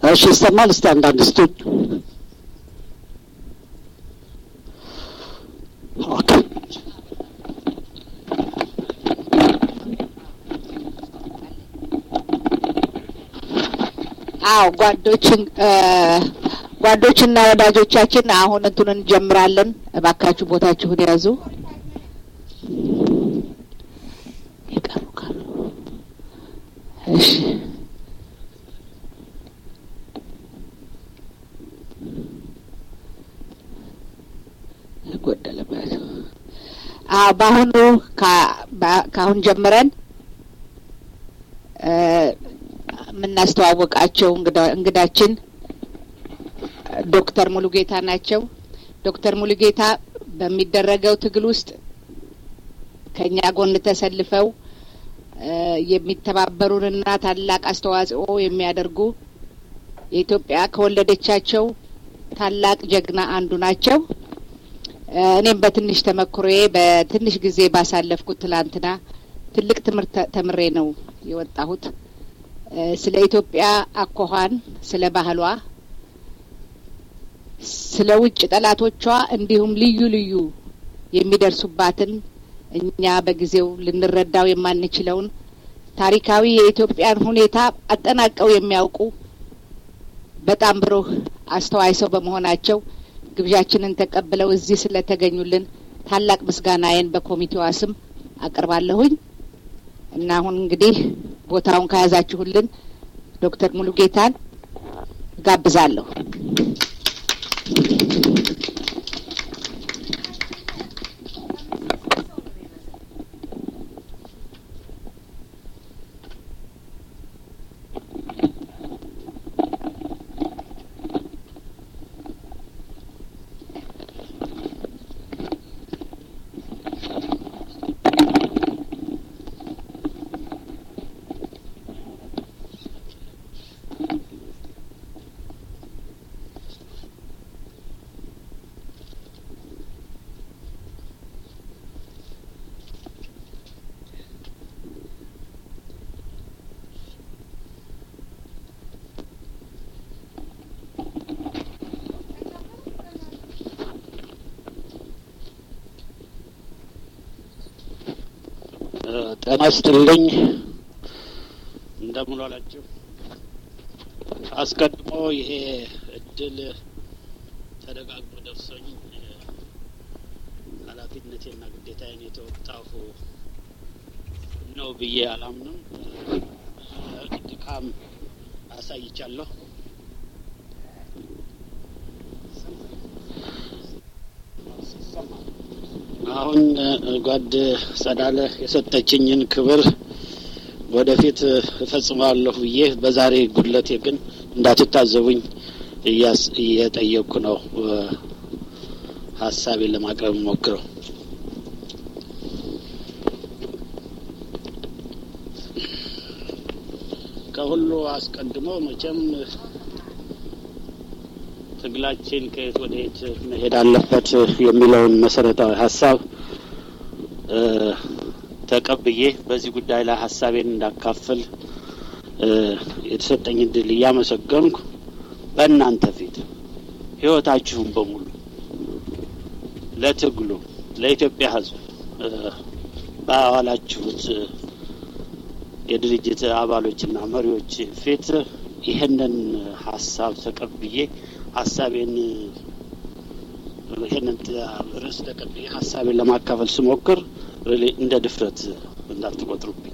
እሺ ይሰማል። እስቲ አንዳንድ ስጡኝ። ኦኬ አዎ ጓዶችን ጓዶችና ወዳጆቻችን አሁን እንትኑን እንጀምራለን። እባካችሁ ቦታችሁን ያዙ። የቀሩ ካሉ እሺ። ጎደለበት። አዎ በአሁኑ ከአሁን ጀምረን የምናስተዋወቃቸው እንግዳችን ዶክተር ሙሉጌታ ናቸው። ዶክተር ሙሉጌታ በሚደረገው ትግል ውስጥ ከእኛ ጎን ተሰልፈው የሚተባበሩንና ታላቅ አስተዋጽኦ የሚያደርጉ የኢትዮጵያ ከወለደቻቸው ታላቅ ጀግና አንዱ ናቸው። እኔም በትንሽ ተመክሮዬ በትንሽ ጊዜ ባሳለፍኩት ትላንትና ትልቅ ትምህርት ተምሬ ነው የወጣሁት። ስለ ኢትዮጵያ አኳኋን፣ ስለ ባህሏ፣ ስለ ውጭ ጠላቶቿ እንዲሁም ልዩ ልዩ የሚደርሱባትን እኛ በጊዜው ልንረዳው የማንችለውን ታሪካዊ የኢትዮጵያን ሁኔታ አጠናቀው የሚያውቁ በጣም ብሩህ አስተዋይ ሰው በመሆናቸው ግብዣችንን ተቀብለው እዚህ ስለተገኙልን ታላቅ ምስጋናዬን በኮሚቴዋ ስም አቀርባለሁኝ እና አሁን እንግዲህ ቦታውን ከያዛችሁልን ዶክተር ሙሉጌታን ጋብዛለሁ። ጤና ይስጥልኝ። እንደምን ዋላችሁ? አስቀድሞ ይሄ እድል ተደጋግሞ ደርሶኝ ኃላፊነቴና ግዴታዬን የተወጣሁ ነው ብዬ አላምንም። ድካም አሳይቻለሁ። አሁን ጓድ ጸዳለ የሰጠችኝን ክብር ወደፊት እፈጽማለሁ ብዬ በዛሬ ጉድለቴ ግን እንዳትታዘቡኝ እየጠየቅኩ ነው ሀሳቤን ለማቅረብ ሞክረው። ከሁሉ አስቀድሞ መቼም ትግላችን ከየት ወደ የት መሄድ አለበት የሚለውን መሰረታዊ ሀሳብ ተቀብዬ በዚህ ጉዳይ ላይ ሀሳቤን እንዳካፍል የተሰጠኝ እድል እያመሰገንኩ በእናንተ ፊት ሕይወታችሁን በሙሉ ለትግሉ ለኢትዮጵያ ሕዝብ ባዋላችሁት የድርጅት አባሎችና መሪዎች ፊት ይህንን ሀሳብ ተቀብዬ ሀሳቤን ይህንን ርዕስ ተቀብዬ ሀሳቤን ለማካፈል ስሞክር እንደ ድፍረት እንዳትቆጥሩብኝ።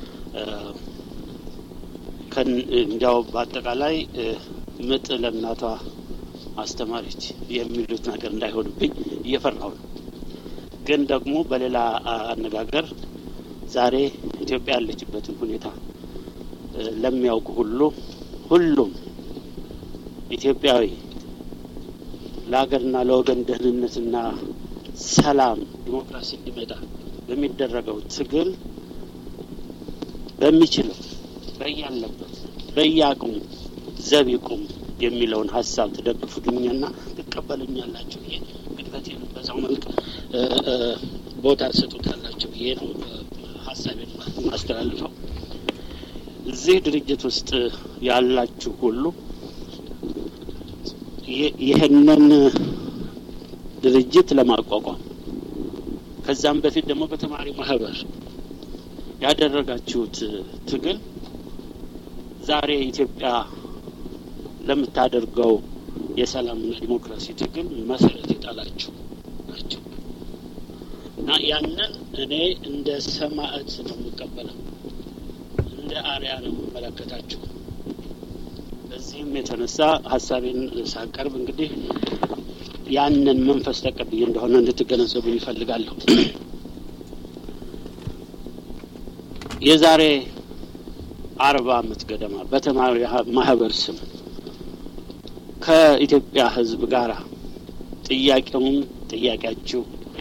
እንዲያው በአጠቃላይ ምጥ ለእናቷ አስተማሪች የሚሉት ነገር እንዳይሆንብኝ እየፈራሁ ነው። ግን ደግሞ በሌላ አነጋገር ዛሬ ኢትዮጵያ ያለችበትን ሁኔታ ለሚያውቁ ሁሉ ሁሉም ኢትዮጵያዊ ለሀገርና ለወገን ደህንነትና ሰላም ዲሞክራሲ እንዲመጣ በሚደረገው ትግል በሚችለው በያለበት በየአቅሙ ዘብ ይቁም የሚለውን ሀሳብ ትደግፉልኛና ትቀበሉኛላችሁ ብዬ ግድበቴን በዛው መልክ ቦታ ትሰጡታላችሁ ብዬ ነው ሀሳቤን ማስተላልፈው። እዚህ ድርጅት ውስጥ ያላችሁ ሁሉ ይህንን ድርጅት ለማቋቋም ከዛም በፊት ደግሞ በተማሪ ማህበር ያደረጋችሁት ትግል ዛሬ ኢትዮጵያ ለምታደርገው የሰላምና ዲሞክራሲ ትግል መሰረት የጣላችሁ ናቸው እና ያንን እኔ እንደ ሰማዕት ነው የምቀበለው፣ እንደ አርያ ነው የምመለከታችሁ። በዚህም የተነሳ ሀሳቤን ሳቀርብ እንግዲህ ያንን መንፈስ ተቀብዬ እንደሆነ እንድትገነዘቡ ይፈልጋለሁ። የዛሬ አርባ አመት ገደማ በተማሪ ማህበር ስም ከኢትዮጵያ ሕዝብ ጋር ጥያቄውን ጥያቄያችሁ፣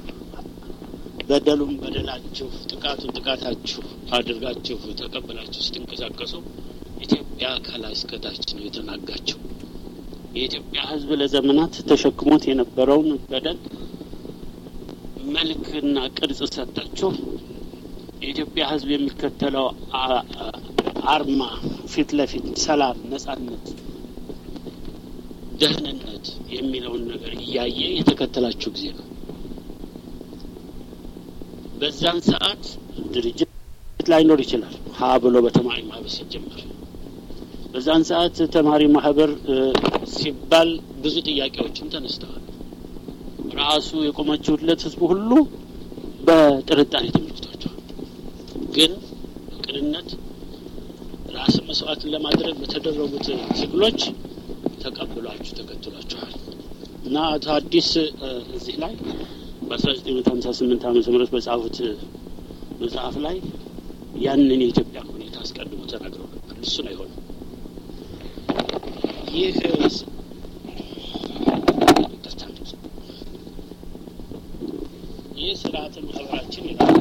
በደሉም በደላችሁ፣ ጥቃቱን ጥቃታችሁ አድርጋችሁ ተቀበላችሁ ስትንቀሳቀሱ ኢትዮጵያ ከላይ እስከታች ነው የተናጋቸው። የኢትዮጵያ ሕዝብ ለዘመናት ተሸክሞት የነበረውን በደል መልክና ቅርጽ ሰጣችሁ። የኢትዮጵያ ሕዝብ የሚከተለው አርማ ፊት ለፊት ሰላም፣ ነጻነት፣ ደህንነት የሚለውን ነገር እያየ የተከተላችሁ ጊዜ ነው። በዛን ሰዓት ድርጅት ላይኖር ይችላል። ሀ ብሎ በተማሪ ማህበር ሲጀመር በዛን ሰዓት ተማሪ ማህበር ሲባል ብዙ ጥያቄዎችም ተነስተዋል። ራሱ የቆማችሁለት ህዝቡ ሁሉ በጥርጣሬ ተመልክቷቸዋል። ግን በቅንነት ራስን መስዋዕትን ለማድረግ በተደረጉት ትግሎች ተቀብሏችሁ ተከትሏችኋል እና አቶ አዲስ እዚህ ላይ በአስራ ዘጠኝ መቶ ሀምሳ ስምንት ዓመተ ምህረት በጻፉት መጽሐፍ ላይ ያንን የኢትዮጵያ ሁኔታ አስቀድሞ ተናግረው ነበር። እሱ ነው የሆነው። ይህ ይህ ስርዓተ ማህበራችን ይላል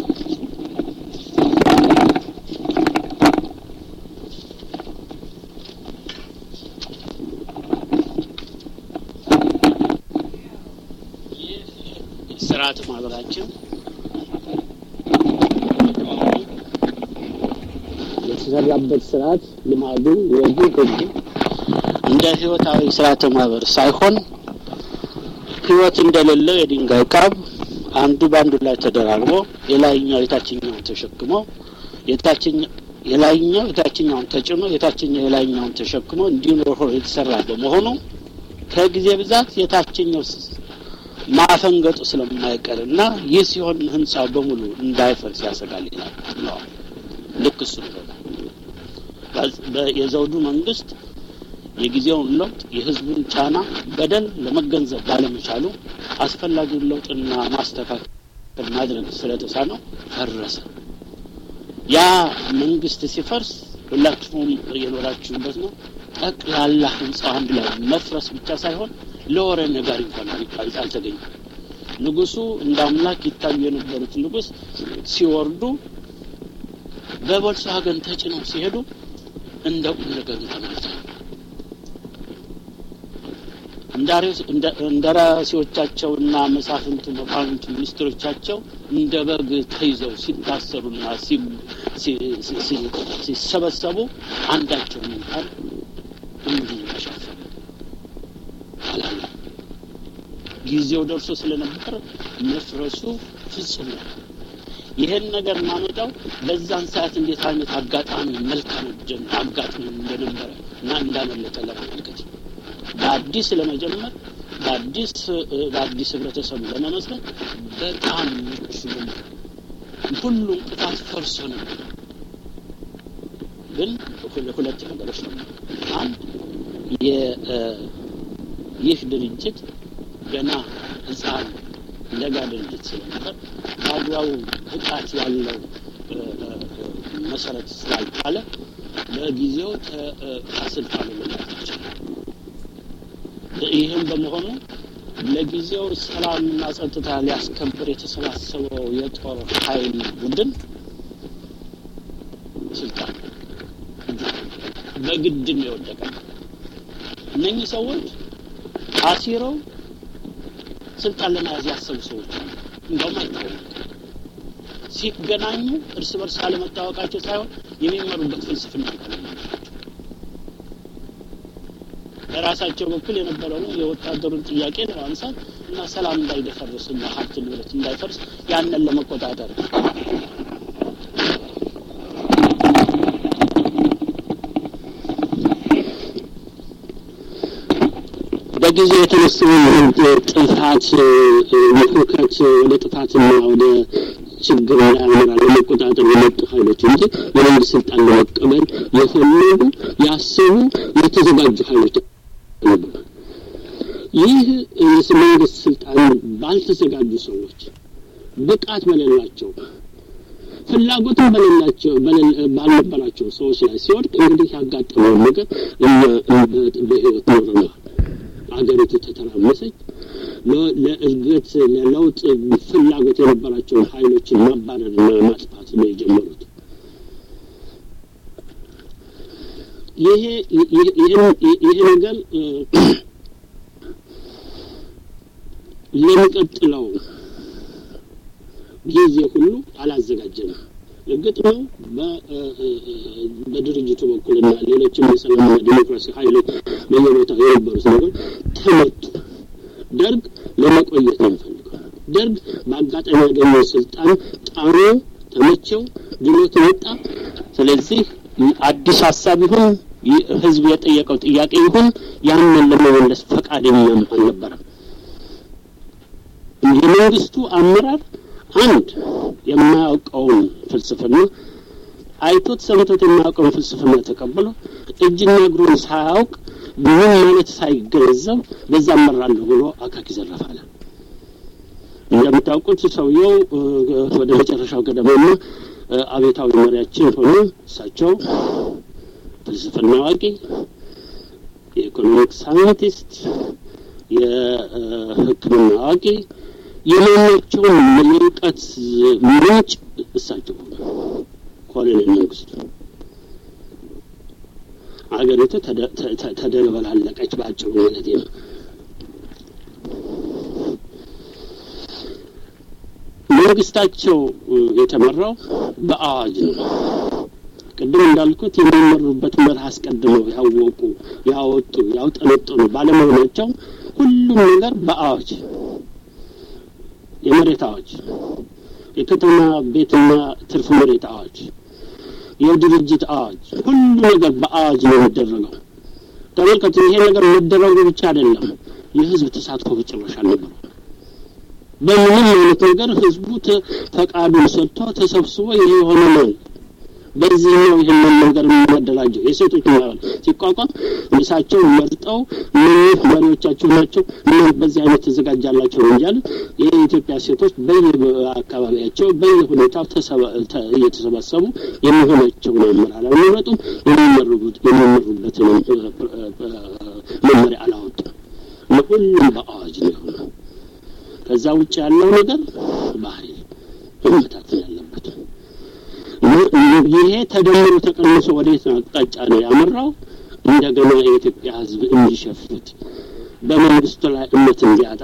ስርዓተ ማህበራችን የተሰራበት ስርዓት ልማዱ፣ ወጉ፣ ህጉ እንደ ህይወታዊ ስርዓተ ማህበር ሳይሆን ህይወት እንደሌለው የድንጋይ ካብ አንዱ በአንዱ ላይ ተደራርቦ የላይኛው የታችኛውን ተሸክሞ የታችኛው የላይኛው የታችኛውን ተጭኖ የታችኛው የላይኛውን ተሸክሞ እንዲኖር የተሰራ በመሆኑ ከጊዜ ብዛት የታችኛው ማፈንገጡ ስለማይቀር እና ይህ ሲሆን ህንጻው በሙሉ እንዳይፈርስ ያሰጋል ይላል ብለዋል። ልክ እሱ ነው። የዘውዱ መንግስት የጊዜውን ለውጥ የህዝቡን ጫና በደል ለመገንዘብ ባለመቻሉ አስፈላጊውን ለውጥና ማስተካከል ማድረግ ስለተሳነው ፈረሰ። ያ መንግስት ሲፈርስ ሁላችሁም የኖራችሁበት ነው። ጠቅላላ ህንጻው አንድ ላይ መፍረስ ብቻ ሳይሆን ለወሬ ነጋሪ እንኳን አልተገኘም። ንጉሱ እንደ አምላክ ይታዩ የነበሩት ንጉስ ሲወርዱ በቮልስዋገን ተጭነው ሲሄዱ እንደ ቁም ነገሩ ተመልተዋል። እንደራሴዎቻቸውና መሳፍንቱ፣ መኳንንቱ፣ ሚኒስትሮቻቸው እንደ በግ ተይዘው ሲታሰሩና ሲሰበሰቡ አንዳቸውን እንኳን እንዲህ ተሸፈኑ አላለ። ጊዜው ደርሶ ስለነበር መፍረሱ ፍጹም ነው። ይህን ነገር ማመጣው በዛን ሰዓት እንዴት አይነት አጋጣሚ መልካም አጋጥሞ እንደነበረ እና እንዳመለጠ ለማመልከት በአዲስ ለመጀመር በአዲስ በአዲስ ህብረተሰብ ለመመስረት በጣም ምቹ ነበር። ሁሉም ቅጣት ፈርሶ ነበር። ግን ሁለት ነገሮች ነው። አንድ ይህ ድርጅት ገና ህፃን ለጋ ድርጅት ስለነበር በአግባቡ ብቃት ያለው መሰረት ስላልጣለ ለጊዜው ከስልጣኑ መውጣት ይችላል። ይህም በመሆኑ ለጊዜው ሰላምና ጸጥታ ሊያስከብር የተሰባሰበው የጦር ኃይል ቡድን ስልጣን በግድ ነው የወደቀ። እነኚህ ሰዎች አሲረው ስልጣን ለመያዝ ያሰቡ ሰዎች እንደውም አይታወቁም። ሲገናኙ እርስ በርስ አለመታወቃቸው ሳይሆን የሚመሩበት ፍልስፍና በራሳቸው በኩል የነበረውን የወታደሩን ጥያቄ ለማንሳት እና ሰላም እንዳይደፈርስ እና ሀብት ንብረት እንዳይፈርስ ያንን ለመቆጣጠር በጊዜ የተነሳውን ጥፋት የሁከት ወደ ጥፋትና ወደ ችግር እንዳያመራ ለመቆጣጠር የመጡ ኃይሎች እንጂ የመንግስት ስልጣን ለመቀበል የፈለጉ ያሰቡ የተዘጋጁ ኃይሎች ነበሩ። ይህ መንግስት ስልጣን ባልተዘጋጁ ሰዎች፣ ብቃት በሌላቸው፣ ፍላጎትም በሌላቸው ባልነበራቸው ሰዎች ላይ ሲወድቅ እንግዲህ ያጋጠመውን ነገር እኛ በህይወት ኖረናል። አገሪቱ ተተራመሰች። ለእድገት ለለውጥ ፍላጎት የነበራቸውን ኃይሎችን ማባረርና ማጥፋት ነው የጀመሩት። ይሄ ይሄ ነገር ለሚቀጥለው ጊዜ ሁሉ አላዘጋጀንም። እርግጥ ነው በድርጅቱ በኩልና ሌሎችም የሰላምና ዲሞክራሲ ኃይሎች በየቦታው የነበሩት ነገር ተመቱ። ደርግ ለመቆየት ነው የሚፈልገው። ደርግ በአጋጣሚ ያገኘው ስልጣን ጣሩ፣ ተመቸው፣ ድሎት መጣ። ስለዚህ አዲስ ሀሳብ ይሁን ህዝብ የጠየቀው ጥያቄ ይሁን ያንን ለመመለስ ፈቃደኛም አልነበረም። የመንግስቱ አመራር አንድ የማያውቀውን ፍልስፍና አይቶት ሰምቶት የማያውቀውን ፍልስፍና ተቀብሎ እጅና እግሩን ሳያውቅ ምን ማለት ሳይገነዘብ በዛ እመራለሁ ብሎ አካኪ ዘረፋለ። እንደምታውቁት ሰውየው ወደ መጨረሻው ገደማና አቤታዊ መሪያችን ሆኖ እሳቸው ፍልስፍና አዋቂ፣ የኢኮኖሚክ ሳይንቲስት፣ የሕክምና አዋቂ የማናቸውን የእውቀት ምንጭ እሳቸው ሆነ ኮሎኔል መንግስቱ። አገሪቱ ተደበላለቀች በአጭሩ ማለት ነው። መንግስታቸው የተመራው በአዋጅ ነው። ቅድም እንዳልኩት የሚመሩበት መርህ አስቀድመው ያወቁ፣ ያወጡ፣ ያውጠነጠኑ ባለመሆናቸው ሁሉም ነገር በአዋጅ የመሬት አዋጅ፣ የከተማ ቤትና ትርፍ መሬት አዋጅ፣ የድርጅት አዋጅ፣ ሁሉ ነገር በአዋጅ ነው የሚደረገው። ተመልከቱ፣ ይሄ ነገር መደረጉ ብቻ አይደለም፣ የህዝብ ተሳትፎ በጭራሽ አልነበረው። በምንም አይነት ነገር ህዝቡ ፈቃዱን ሰጥቶ ተሰብስቦ ይሄ የሆነ ነው በዚህ ነው ይህንን ነገር የሚያደራጀው። የሴቶች ማህበር ሲቋቋም እሳቸው መርጠው እነዚህ መሪዎቻቸው ናቸው እና በዚህ አይነት ተዘጋጃላቸው ነው እንጂ የኢትዮጵያ ሴቶች በየአካባቢያቸው በየሁኔታው እየተሰባሰቡ የሚሆናቸውን አመራር አልመረጡም። የሚመሩበት የሚመሩበትን መመሪያ አላወጡም። ሁሉም በአዋጅ ነው የሆነው። ከዛ ውጭ ያለው ነገር ባህሪ መመታትን ያለበት ይሄ ተደምሮ ተቀንሶ ወዴት አቅጣጫ ነው ያመራው? እንደገና የኢትዮጵያ ሕዝብ እንዲሸፍት በመንግስቱ ላይ እምነት እንዲያጣ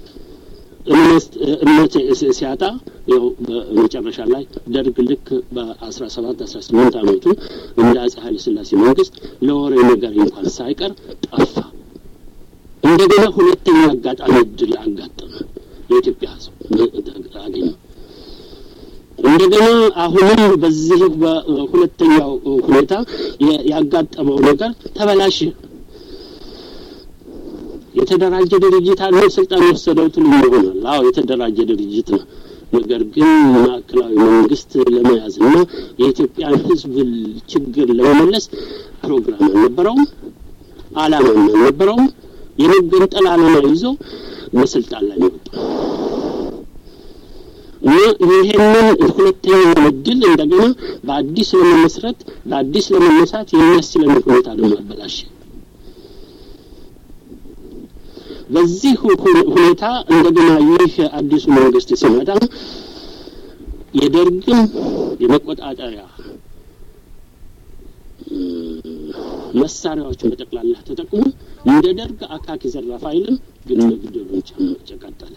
እምነት ሲያጣ ያው በመጨረሻ ላይ ደርግ ልክ በአስራ ሰባት አስራ ስምንት አመቱ እንደ አጼ ኃይለ ሥላሴ መንግስት ለወሬ ነገር እንኳን ሳይቀር ጠፋ። እንደገና ሁለተኛ አጋጣሚ እድል አጋጠመ። የኢትዮጵያ ሕዝብ አገኘ። እንደገና አሁንም በዚህ በሁለተኛው ሁኔታ ያጋጠመው ነገር ተበላሽ። የተደራጀ ድርጅት አለ ስልጣን የወሰደው ትሉ ይሆናል። አዎ የተደራጀ ድርጅት ነው። ነገር ግን ማዕከላዊ መንግስት ለመያዝና የኢትዮጵያን ህዝብ ችግር ለመመለስ ፕሮግራም አልነበረውም፣ አላማም አልነበረውም። የመገንጠል አላማ ይዞ በስልጣን ላይ ነው ይሄንን ሁለተኛውን እድል እንደገና በአዲስ ለመመስረት በአዲስ ለመነሳት የሚያስችለን ሁኔታ ደግሞ አበላሽ። በዚህ ሁኔታ እንደገና ይህ አዲሱ መንግስት ሲመጣ የደርግም የመቆጣጠሪያ መሳሪያዎችን በጠቅላላ ተጠቅሞ እንደ ደርግ አካኪ ዘራፍ አይልም፣ ግን መግደሉን ቀጠለ።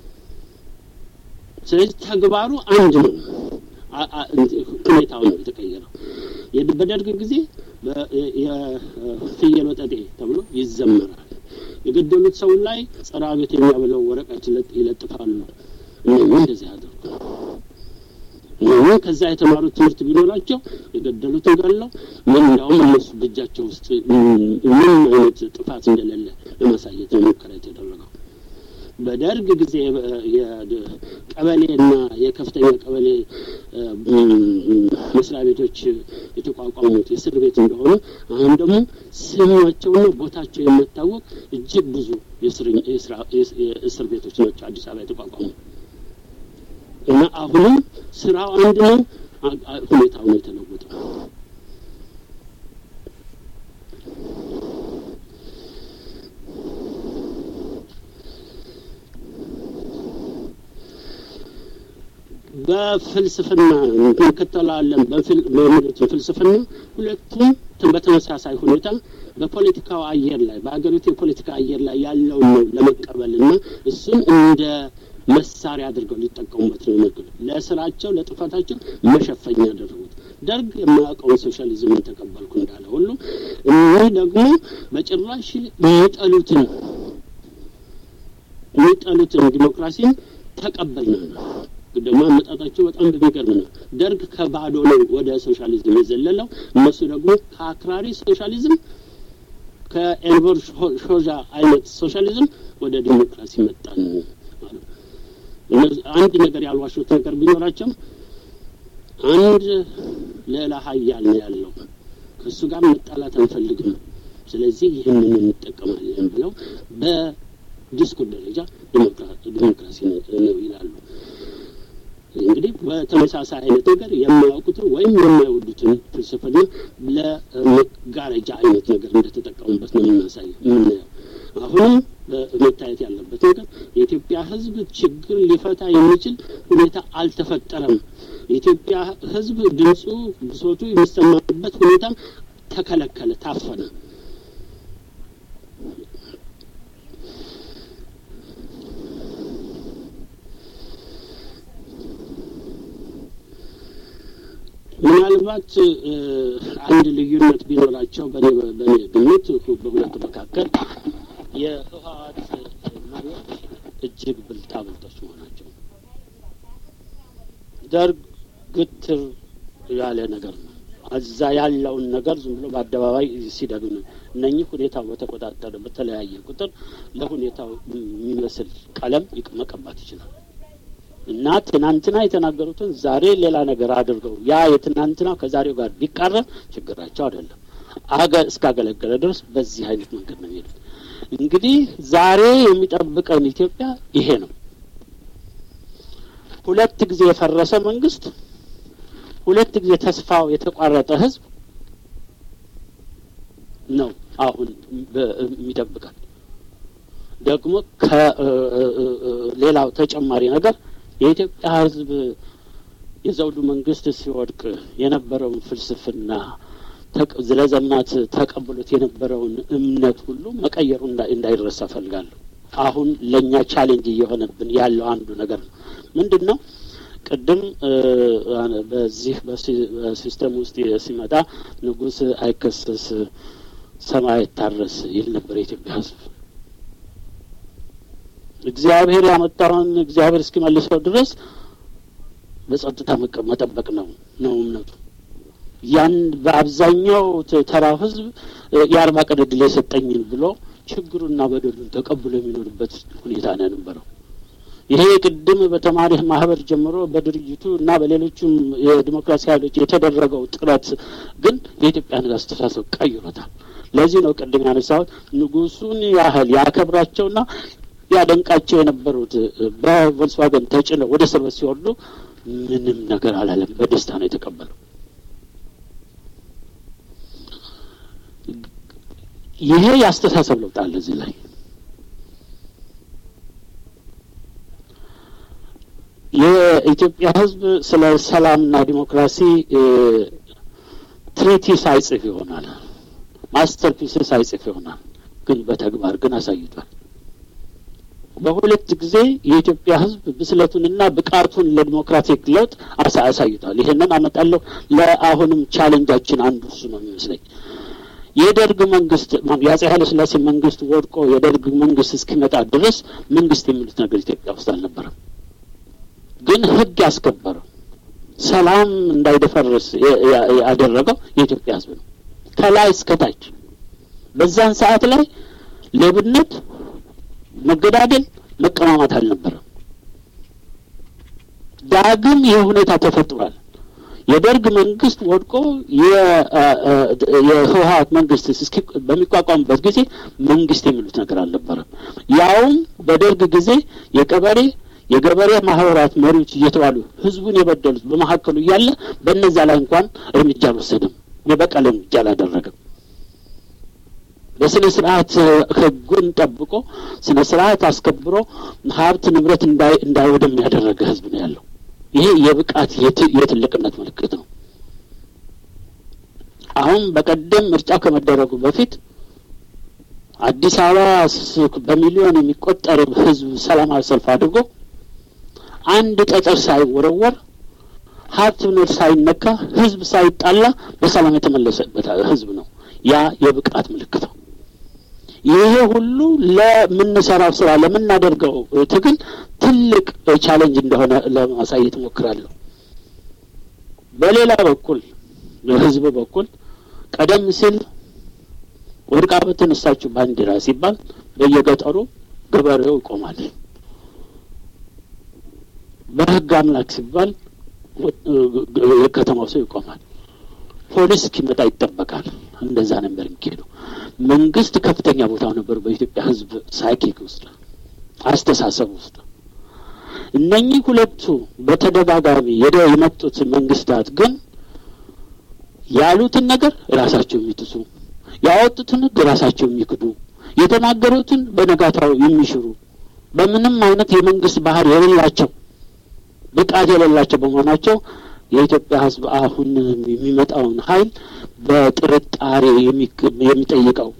ስለዚህ ተግባሩ አንድ ነው። ሁኔታው ነው የተቀየረው። በደርግ ጊዜ የፍየል ወጠጤ ተብሎ ይዘመራል። የገደሉት ሰው ላይ ጸረ አቤት የሚያብለው ወረቀት ይለጥፋሉ። እነኚህ እንደዚህ አድርጉ። እነኚህ ከዛ የተማሩት ትምህርት ቢኖራቸው የገደሉትን ገለው ምን እንዲያውም እነሱ በእጃቸው ውስጥ ምን አይነት ጥፋት እንደሌለ ለማሳየት ነው ሙከራ የተደረገው። በደርግ ጊዜ የቀበሌና የከፍተኛ ቀበሌ መስሪያ ቤቶች የተቋቋሙት እስር ቤት እንደሆነ አሁን ደግሞ ስማቸውና ቦታቸው የማይታወቅ እጅግ ብዙ የእስር ቤቶች ናቸው አዲስ አበባ የተቋቋሙ እና አሁንም ስራው አንድ ነው፣ ሁኔታው ነው የተለወጠው። በፍልስፍና እንከተላለን በሚሉት ፍልስፍና ሁለቱም በተመሳሳይ ሁኔታ በፖለቲካው አየር ላይ በሀገሪቱ የፖለቲካ አየር ላይ ያለውን ነው ለመቀበልና እሱን እንደ መሳሪያ አድርገው ሊጠቀሙበት ነው የመግሉ ለስራቸው ለጥፋታቸው መሸፈኛ ያደረጉት። ደርግ የማያውቀውን ሶሻሊዝምን ተቀበልኩ እንዳለ ሁሉ እኒህ ደግሞ በጭራሽ የሚጠሉትን የሚጠሉትን ዲሞክራሲን ተቀበልን ነው። ደግሞ አመጣጣቸው በጣም በሚገርም ነው። ደርግ ከባዶ ነው ወደ ሶሻሊዝም የዘለለው፣ እነሱ ደግሞ ከአክራሪ ሶሻሊዝም ከኤንቨር ሾዣ አይነት ሶሻሊዝም ወደ ዲሞክራሲ መጣን ማለት አንድ ነገር ያልዋሹት ነገር ቢኖራቸው አንድ ሌላ ሀያል ነው ያለው፣ ከእሱ ጋር መጣላት አንፈልግም፣ ስለዚህ ይህንን እንጠቀማለን ብለው በዲስኩር ደረጃ ዲሞክራሲ ነው ይላሉ። እንግዲህ በተመሳሳይ አይነት ነገር የማያውቁትን ወይም የማይወዱትን ፍልስፍና ለመጋረጃ አይነት ነገር እንደተጠቀሙበት ነው የምናሳየው የምናየው። አሁንም መታየት ያለበት ነገር የኢትዮጵያ ሕዝብ ችግር ሊፈታ የሚችል ሁኔታ አልተፈጠረም። የኢትዮጵያ ሕዝብ ድምፁ፣ ብሶቱ የሚሰማበት ሁኔታ ተከለከለ፣ ታፈነ። ምናልባት አንድ ልዩነት ቢኖራቸው በእኔ በእኔ ግምት በሁለቱ መካከል የህወሀት መሪዎች እጅግ ብልጣ ብልጦች መሆናቸው ደርግ ግትር ያለ ነገር ነው። እዛ ያለውን ነገር ዝም ብሎ በአደባባይ ሲደግም ነው። እነኚህ ሁኔታው በተቆጣጠረ በተለያየ ቁጥር ለሁኔታው የሚመስል ቀለም መቀባት ይችላል እና ትናንትና የተናገሩትን ዛሬ ሌላ ነገር አድርገው ያ የትናንትና ከዛሬው ጋር ቢቃረን ችግራቸው አይደለም። አገ እስካገለገለ ድረስ በዚህ አይነት መንገድ ነው የሚሄዱት። እንግዲህ ዛሬ የሚጠብቀን ኢትዮጵያ ይሄ ነው። ሁለት ጊዜ የፈረሰ መንግስት፣ ሁለት ጊዜ ተስፋው የተቋረጠ ህዝብ ነው አሁን የሚጠብቀን። ደግሞ ከሌላው ተጨማሪ ነገር የኢትዮጵያ ህዝብ የዘውዱ መንግስት ሲወድቅ የነበረውን ፍልስፍና ለዘመናት ተቀብሎት የነበረውን እምነት ሁሉ መቀየሩ እንዳይረሳ ፈልጋለሁ። አሁን ለእኛ ቻሌንጅ እየሆነብን ያለው አንዱ ነገር ነው። ምንድን ነው? ቅድም በዚህ በሲስተም ውስጥ ሲመጣ ንጉሥ አይከሰስ ሰማይ አይታረስ ይል ነበር የኢትዮጵያ ህዝብ። እግዚአብሔር ያመጣውን እግዚአብሔር እስኪመልሰው ድረስ በጸጥታ መጠበቅ ነው ነው እምነቱ። ያን በአብዛኛው ተራው ህዝብ የአርባ ቀን ዕድል የሰጠኝን ብሎ ችግሩና በደሉን ተቀብሎ የሚኖርበት ሁኔታ ነው የነበረው። ይሄ ቅድም በተማሪ ማህበር ጀምሮ በድርጅቱ እና በሌሎችም የዲሞክራሲ ኃይሎች የተደረገው ጥረት ግን የኢትዮጵያን አስተሳሰብ ቀይሮታል። ለዚህ ነው ቅድም ያነሳሁት ንጉሱን ያህል ያከብራቸውና ያደንቃቸው የነበሩት በቮልስዋገን ተጭነው ወደ እስር ቤት ሲወርዱ ምንም ነገር አላለም። በደስታ ነው የተቀበለው። ይሄ የአስተሳሰብ ለውጥ አለ እዚህ ላይ። የኢትዮጵያ ሕዝብ ስለ ሰላምና ዲሞክራሲ ትሪቲስ አይጽፍ ይሆናል፣ ማስተርፒስስ አይጽፍ ይሆናል፣ ግን በተግባር ግን አሳይቷል። በሁለት ጊዜ የኢትዮጵያ ሕዝብ ብስለቱንና ብቃቱን ለዲሞክራቲክ ለውጥ አሳ አሳይቷል። ይሄንን አመጣለሁ። ለአሁንም ቻሌንጃችን አንዱ እሱ ነው የሚመስለኝ። የደርግ መንግስት የአጼ ኃይለ ሥላሴ መንግስት ወድቆ የደርግ መንግስት እስኪመጣ ድረስ መንግስት የሚሉት ነገር ኢትዮጵያ ውስጥ አልነበረም። ግን ህግ ያስከበረው ሰላም እንዳይደፈርስ ያደረገው የኢትዮጵያ ህዝብ ነው፣ ከላይ እስከ ታች። በዛን ሰዓት ላይ ሌብነት፣ መገዳደል፣ መቀማማት አልነበረም። ዳግም ይህ ሁኔታ ተፈጥሯል። የደርግ መንግስት ወድቆ የህወሀት መንግስት እስኪ በሚቋቋምበት ጊዜ መንግስት የሚሉት ነገር አልነበረም። ያውም በደርግ ጊዜ የቀበሌ የገበሬ ማህበራት መሪዎች እየተባሉ ህዝቡን የበደሉት በመካከሉ እያለ በእነዛ ላይ እንኳን እርምጃ አልወሰደም። የበቀል እርምጃ አላደረገም። በስነ ስርዓት ህጉን ጠብቆ ስነ ስርዓት አስከብሮ ሀብት ንብረት እንዳይወድም ያደረገ ህዝብ ነው ያለው። ይሄ የብቃት የትልቅነት ምልክት ነው። አሁን በቀደም ምርጫ ከመደረጉ በፊት አዲስ አበባ በሚሊዮን የሚቆጠር ህዝብ ሰላማዊ ሰልፍ አድርጎ አንድ ጠጠር ሳይወረወር ሀብት ንብረት ሳይነካ ህዝብ ሳይጣላ በሰላም የተመለሰበት ህዝብ ነው። ያ የብቃት ምልክት ነው። ይሄ ሁሉ ለምንሰራው ስራ ለምናደርገው ትግል ትልቅ ቻሌንጅ እንደሆነ ለማሳየት እሞክራለሁ። በሌላ በኩል በህዝብ በኩል ቀደም ሲል ወድቃ በተነሳችው ባንዲራ ሲባል በየገጠሩ ገበሬው ይቆማል። በህግ አምላክ ሲባል የከተማው ሰው ይቆማል። ፖሊስ እስኪመጣ ይጠበቃል። እንደዛ ነበር የሚካሄደው። መንግስት ከፍተኛ ቦታው ነበር በኢትዮጵያ ህዝብ ሳይኪክ ውስጥ አስተሳሰብ ውስጥ። እነኚህ ሁለቱ በተደጋጋሚ የደ የመጡት መንግስታት ግን ያሉትን ነገር ራሳቸው የሚጥሱ ያወጡትን ህግ ራሳቸው የሚክዱ የተናገሩትን በነጋታው የሚሽሩ በምንም አይነት የመንግስት ባህር የሌላቸው ብቃት የሌላቸው በመሆናቸው የኢትዮጵያ ህዝብ አሁን የሚመጣውን ኃይል በጥርጣሬ የሚጠይቀው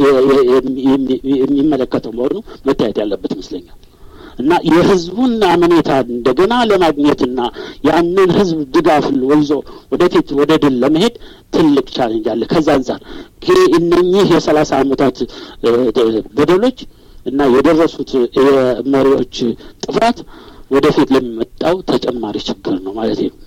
የሚመለከተው መሆኑ መታየት ያለበት ይመስለኛል። እና የህዝቡን አመኔታ እንደገና ለማግኘትና ያንን ህዝብ ድጋፍ ወይዞ ወደፊት ወደ ድል ለመሄድ ትልቅ ቻሌንጅ አለ። ከዛ አንጻር እነኚህ የሰላሳ አመታት በደሎች እና የደረሱት የመሪዎች ጥፋት ወደፊት ለሚመጣው ተጨማሪ ችግር ነው ማለት ነው።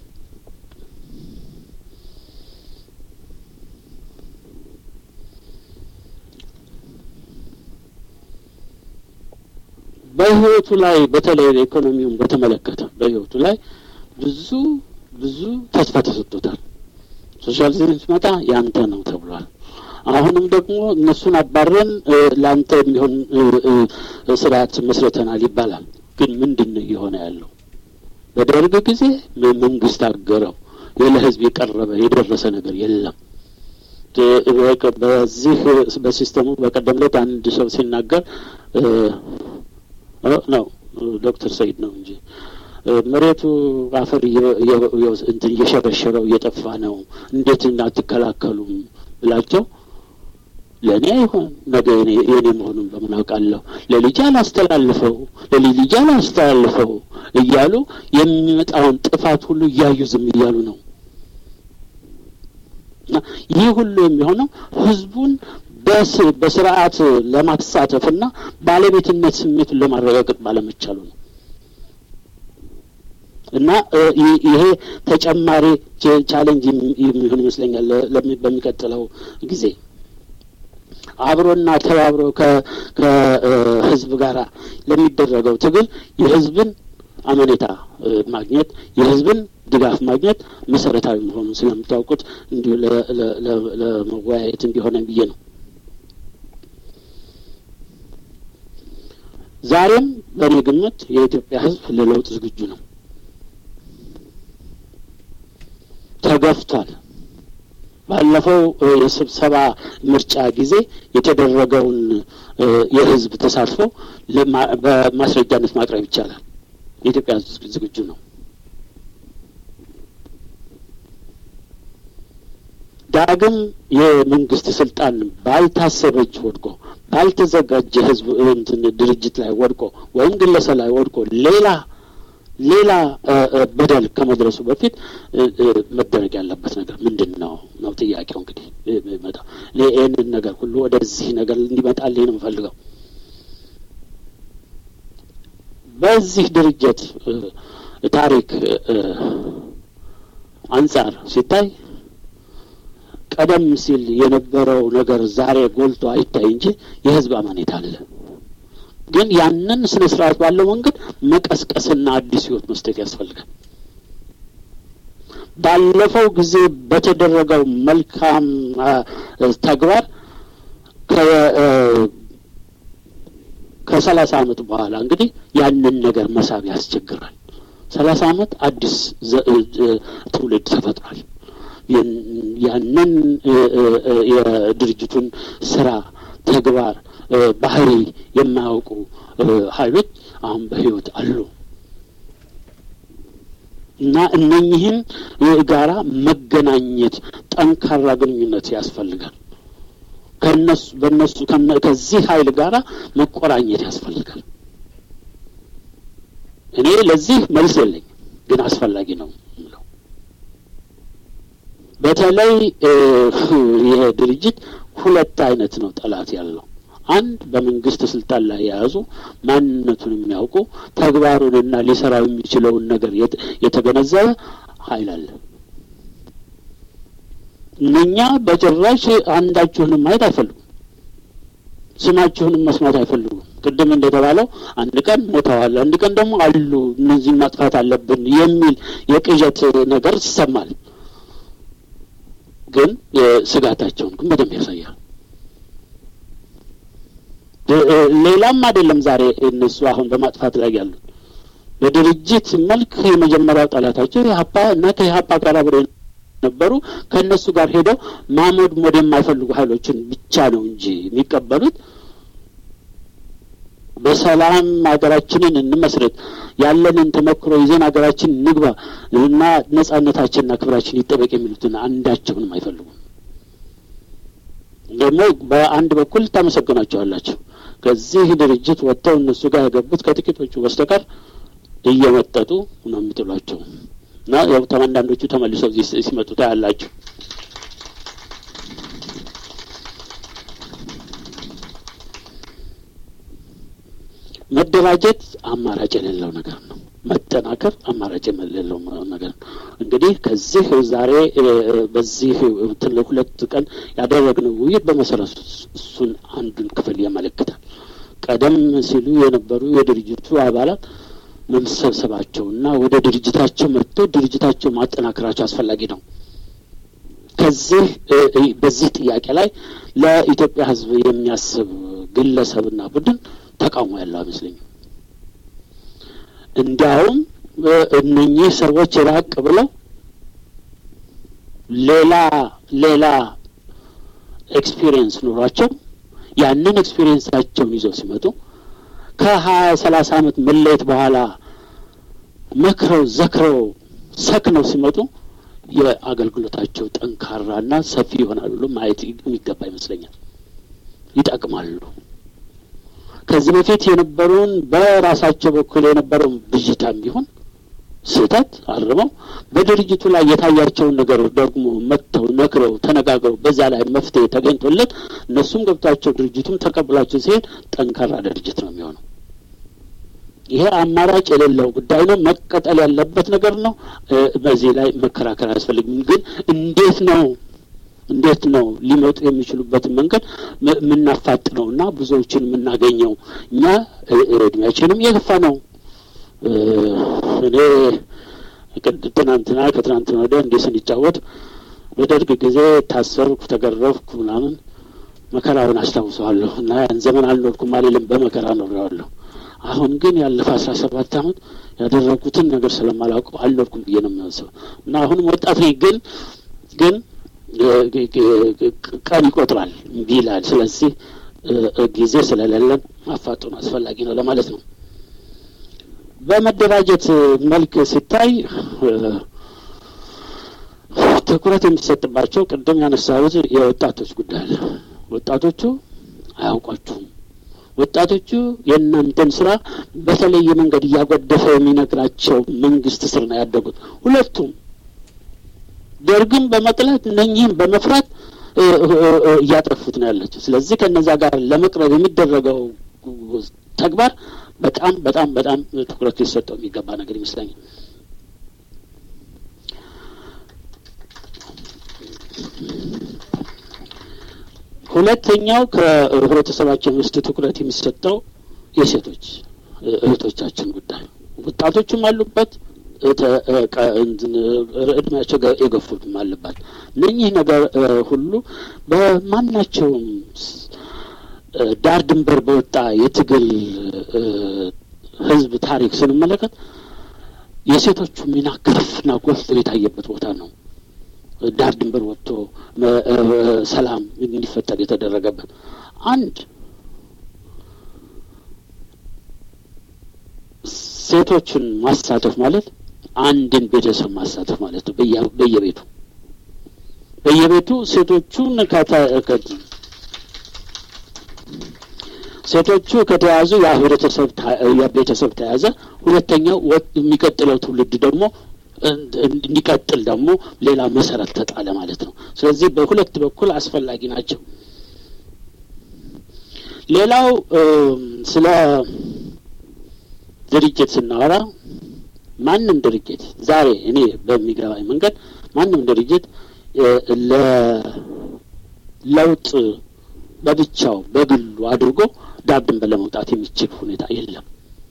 በህይወቱ ላይ በተለይ ኢኮኖሚውን በተመለከተ በህይወቱ ላይ ብዙ ብዙ ተስፋ ተሰጥቶታል። ሶሻሊዝም ሲመጣ ያንተ ነው ተብሏል። አሁንም ደግሞ እነሱን አባረን ለአንተ የሚሆን ስርዓት መስርተናል ይባላል። ግን ምንድን ነው እየሆነ ያለው? በደርግ ጊዜ መንግስት አገረው ለህዝብ የቀረበ የደረሰ ነገር የለም። በዚህ በሲስተሙ በቀደም ዕለት አንድ ሰው ሲናገር ነው ዶክተር ሰይድ ነው እንጂ መሬቱ አፈር እንትን እየሸረሸረው እየጠፋ ነው፣ እንዴት አትከላከሉም ብላቸው ለእኔ አይሆን ነገ የኔ መሆኑን በምን አውቃለሁ፣ ለልጅ አላስተላልፈው ለልጅ አላስተላልፈው እያሉ የሚመጣውን ጥፋት ሁሉ እያዩ ዝም እያሉ ነው። እና ይህ ሁሉ የሚሆነው ህዝቡን በስርዓት ለማሳተፍና ባለቤትነት ስሜቱን ለማረጋገጥ ባለመቻሉ ነው። እና ይሄ ተጨማሪ ቻሌንጅ የሚሆን ይመስለኛል በሚቀጥለው ጊዜ አብሮና ተባብሮ ከህዝብ ጋር ለሚደረገው ትግል የህዝብን አመኔታ ማግኘት የህዝብን ድጋፍ ማግኘት መሰረታዊ መሆኑን ስለምታውቁት እንዲሁ ለመወያየት እንዲሆነ ብዬ ነው። ዛሬም በእኔ ግምት የኢትዮጵያ ህዝብ ለለውጥ ዝግጁ ነው። ተገፍቷል። ባለፈው የስብሰባ ምርጫ ጊዜ የተደረገውን የህዝብ ተሳትፎ በማስረጃነት ማቅረብ ይቻላል። የኢትዮጵያ ህዝብ ዝግጁ ነው። ዳግም የመንግስት ስልጣን ባልታሰበ እጅ ወድቆ ባልተዘጋጀ ህዝብ እንትን ድርጅት ላይ ወድቆ ወይም ግለሰብ ላይ ወድቆ ሌላ ሌላ በደል ከመድረሱ በፊት መደረግ ያለበት ነገር ምንድን ነው ነው ጥያቄው። እንግዲህ መጣ ይህንን ነገር ሁሉ ወደዚህ ነገር እንዲመጣልኝ ነው የምፈልገው። በዚህ ድርጅት ታሪክ አንጻር ሲታይ ቀደም ሲል የነበረው ነገር ዛሬ ጎልቶ አይታይ እንጂ የህዝብ አመኔታ አለ። ግን ያንን ስነ ስርዓት ባለው መንገድ መቀስቀስና አዲስ ህይወት መስጠት ያስፈልጋል። ባለፈው ጊዜ በተደረገው መልካም ተግባር ከሰላሳ አመት በኋላ እንግዲህ ያንን ነገር መሳብ ያስቸግራል። ሰላሳ አመት አዲስ ትውልድ ተፈጥሯል። ያንን የድርጅቱን ስራ ተግባር ባህሪ የማያውቁ ኃይሎች አሁን በህይወት አሉ እና እነኚህን ጋራ መገናኘት ጠንካራ ግንኙነት ያስፈልጋል። ከነሱ በነሱ ከዚህ ኃይል ጋራ መቆራኘት ያስፈልጋል። እኔ ለዚህ መልስ የለኝም፣ ግን አስፈላጊ ነው የምለው በተለይ ይሄ ድርጅት ሁለት አይነት ነው ጠላት ያለው። አንድ በመንግስት ስልጣን ላይ የያዙ ማንነቱን የሚያውቁ ተግባሩንና ሊሰራው የሚችለውን ነገር የተገነዘበ ኃይል አለ። እነኛ በጭራሽ አንዳችሁንም ማየት አይፈልጉም። ስማችሁንም መስማት አይፈልጉም። ቅድም እንደተባለው አንድ ቀን ሞተዋል፣ አንድ ቀን ደግሞ አሉ፣ እነዚህን ማጥፋት አለብን የሚል የቅዠት ነገር ይሰማል። ግን ስጋታቸውን ግን በደንብ ያሳያል። ሌላም አይደለም። ዛሬ እነሱ አሁን በማጥፋት ላይ ያሉት በድርጅት መልክ የመጀመሪያው ጠላታቸው የሀፓ እና ከኢሀፓ ጋር አብረው ነበሩ። ከእነሱ ጋር ሄደው ማሞድሞድ የማይፈልጉ ኃይሎችን ብቻ ነው እንጂ የሚቀበሉት በሰላም ሀገራችንን እንመስረት ያለንን ተመክሮ ይዘን ሀገራችን ንግባ እና ነጻነታችንና ክብራችን ይጠበቅ የሚሉትን አንዳቸውንም አይፈልጉም። ደግሞ በአንድ በኩል ታመሰግናቸዋላቸው። ከዚህ ድርጅት ወጥተው እነሱ ጋር የገቡት ከጥቂቶቹ በስተቀር እየመጠጡ ነው የሚጥሏቸው እና ያው አንዳንዶቹ ተመልሰው እዚህ ሲመጡ ታያላችሁ። መደራጀት አማራጭ የሌለው ነገር ነው። መጠናከር አማራጭ የሌለው ነገር ነው። እንግዲህ ከዚህ ዛሬ በዚህ ሁለት ቀን ያደረግነው ውይይት በመሰረቱ እሱን አንዱን ክፍል ያመለክታል። ቀደም ሲሉ የነበሩ የድርጅቱ አባላት መሰብሰባቸውና ወደ ድርጅታቸው መጥተው ድርጅታቸው ማጠናከራቸው አስፈላጊ ነው። ከዚህ በዚህ ጥያቄ ላይ ለኢትዮጵያ ሕዝብ የሚያስብ ግለሰብና ቡድን ተቃውሞ ያለው አይመስለኝም። እንዲያውም እነኚህ ሰዎች ራቅ ብለው ሌላ ሌላ ኤክስፒሪየንስ ኑሯቸው ያንን ኤክስፒሪየንሳቸውን ይዘው ሲመጡ ከሀያ ሰላሳ አመት መለየት በኋላ መክረው ዘክረው ሰክነው ሲመጡ የአገልግሎታቸው ጠንካራና ሰፊ ይሆናል ብሎ ማየት የሚገባ ይመስለኛል። ይጠቅማሉ። ከዚህ በፊት የነበረውን በራሳቸው በኩል የነበረውን ብዥታም ቢሆን ስህተት አርመው በድርጅቱ ላይ የታያቸውን ነገር ደግሞ መጥተው ነግረው ተነጋግረው በዛ ላይ መፍትሄ ተገኝቶለት እነሱም ገብቷቸው ድርጅቱም ተቀብሏቸው ሲሄድ ጠንካራ ድርጅት ነው የሚሆነው። ይሄ አማራጭ የሌለው ጉዳይ ነው። መቀጠል ያለበት ነገር ነው። በዚህ ላይ መከራከር አያስፈልግም። ግን እንዴት ነው እንዴት ነው ሊመጡ የሚችሉበትን መንገድ የምናፋጥነው እና ብዙዎችን የምናገኘው? እኛ እድሜያችንም የገፋ ነው። እኔ ትናንትና ከትናንትና ወዲያ እንዲህ ስንጫወት በደርግ ጊዜ ታሰርኩ፣ ተገረፍኩ ምናምን መከራውን አስታውሰዋለሁ እና ያን ዘመን አልኖርኩም አልልም፣ በመከራ ኖሬዋለሁ። አሁን ግን ያለፈ አስራ ሰባት አመት ያደረጉትን ነገር ስለማላውቀው አልኖርኩም ብዬ ነው የሚያስበው እና አሁንም ወጣት ነኝ ግን ግን ቀን ይቆጥራል እምቢ ይላል። ስለዚህ ጊዜ ስለሌለን ማፋጠኑ አስፈላጊ ነው ለማለት ነው። በመደራጀት መልክ ሲታይ ትኩረት የሚሰጥባቸው ቅድም ያነሳሁት የወጣቶች ጉዳይ አለ። ወጣቶቹ አያውቋችሁም፣ ወጣቶቹ የእናንተን ስራ በተለየ መንገድ እያጎደፈ የሚነግራቸው መንግስት ስር ነው ያደጉት። ሁለቱም ደርግን በመጥላት እነኚህም በመፍራት እያጠፉት ነው ያለችው። ስለዚህ ከነዛ ጋር ለመቅረብ የሚደረገው ተግባር በጣም በጣም በጣም ትኩረት ሊሰጠው የሚገባ ነገር ይመስለኛል። ሁለተኛው ከህብረተሰባችን ውስጥ ትኩረት የሚሰጠው የሴቶች እህቶቻችን ጉዳይ ወጣቶችም አሉበት፣ እድሜያቸው የገፉትም አለባት። እነኚህ ነገር ሁሉ በማናቸውም ዳር ድንበር በወጣ የትግል ህዝብ ታሪክ ስንመለከት የሴቶቹ ሚና ከፍና ጎልቶ የታየበት ቦታ ነው። ዳር ድንበር ወጥቶ ሰላም እንዲፈጠር የተደረገበት አንድ ሴቶችን ማሳተፍ ማለት አንድን ቤተሰብ ማሳተፍ ማለት ነው። በየቤቱ በየቤቱ ሴቶቹን ሴቶቹ ከተያዙ ያ ህብረተሰብ ቤተሰብ ተያዘ። ሁለተኛው የሚቀጥለው ትውልድ ደግሞ እንዲቀጥል ደግሞ ሌላ መሰረት ተጣለ ማለት ነው። ስለዚህ በሁለት በኩል አስፈላጊ ናቸው። ሌላው ስለ ድርጅት ስናወራ ማንም ድርጅት ዛሬ እኔ በሚገባኝ መንገድ ማንም ድርጅት ለለውጥ በብቻው በግሉ አድርጎ ዳር ድንበር ለመውጣት የሚችል ሁኔታ የለም።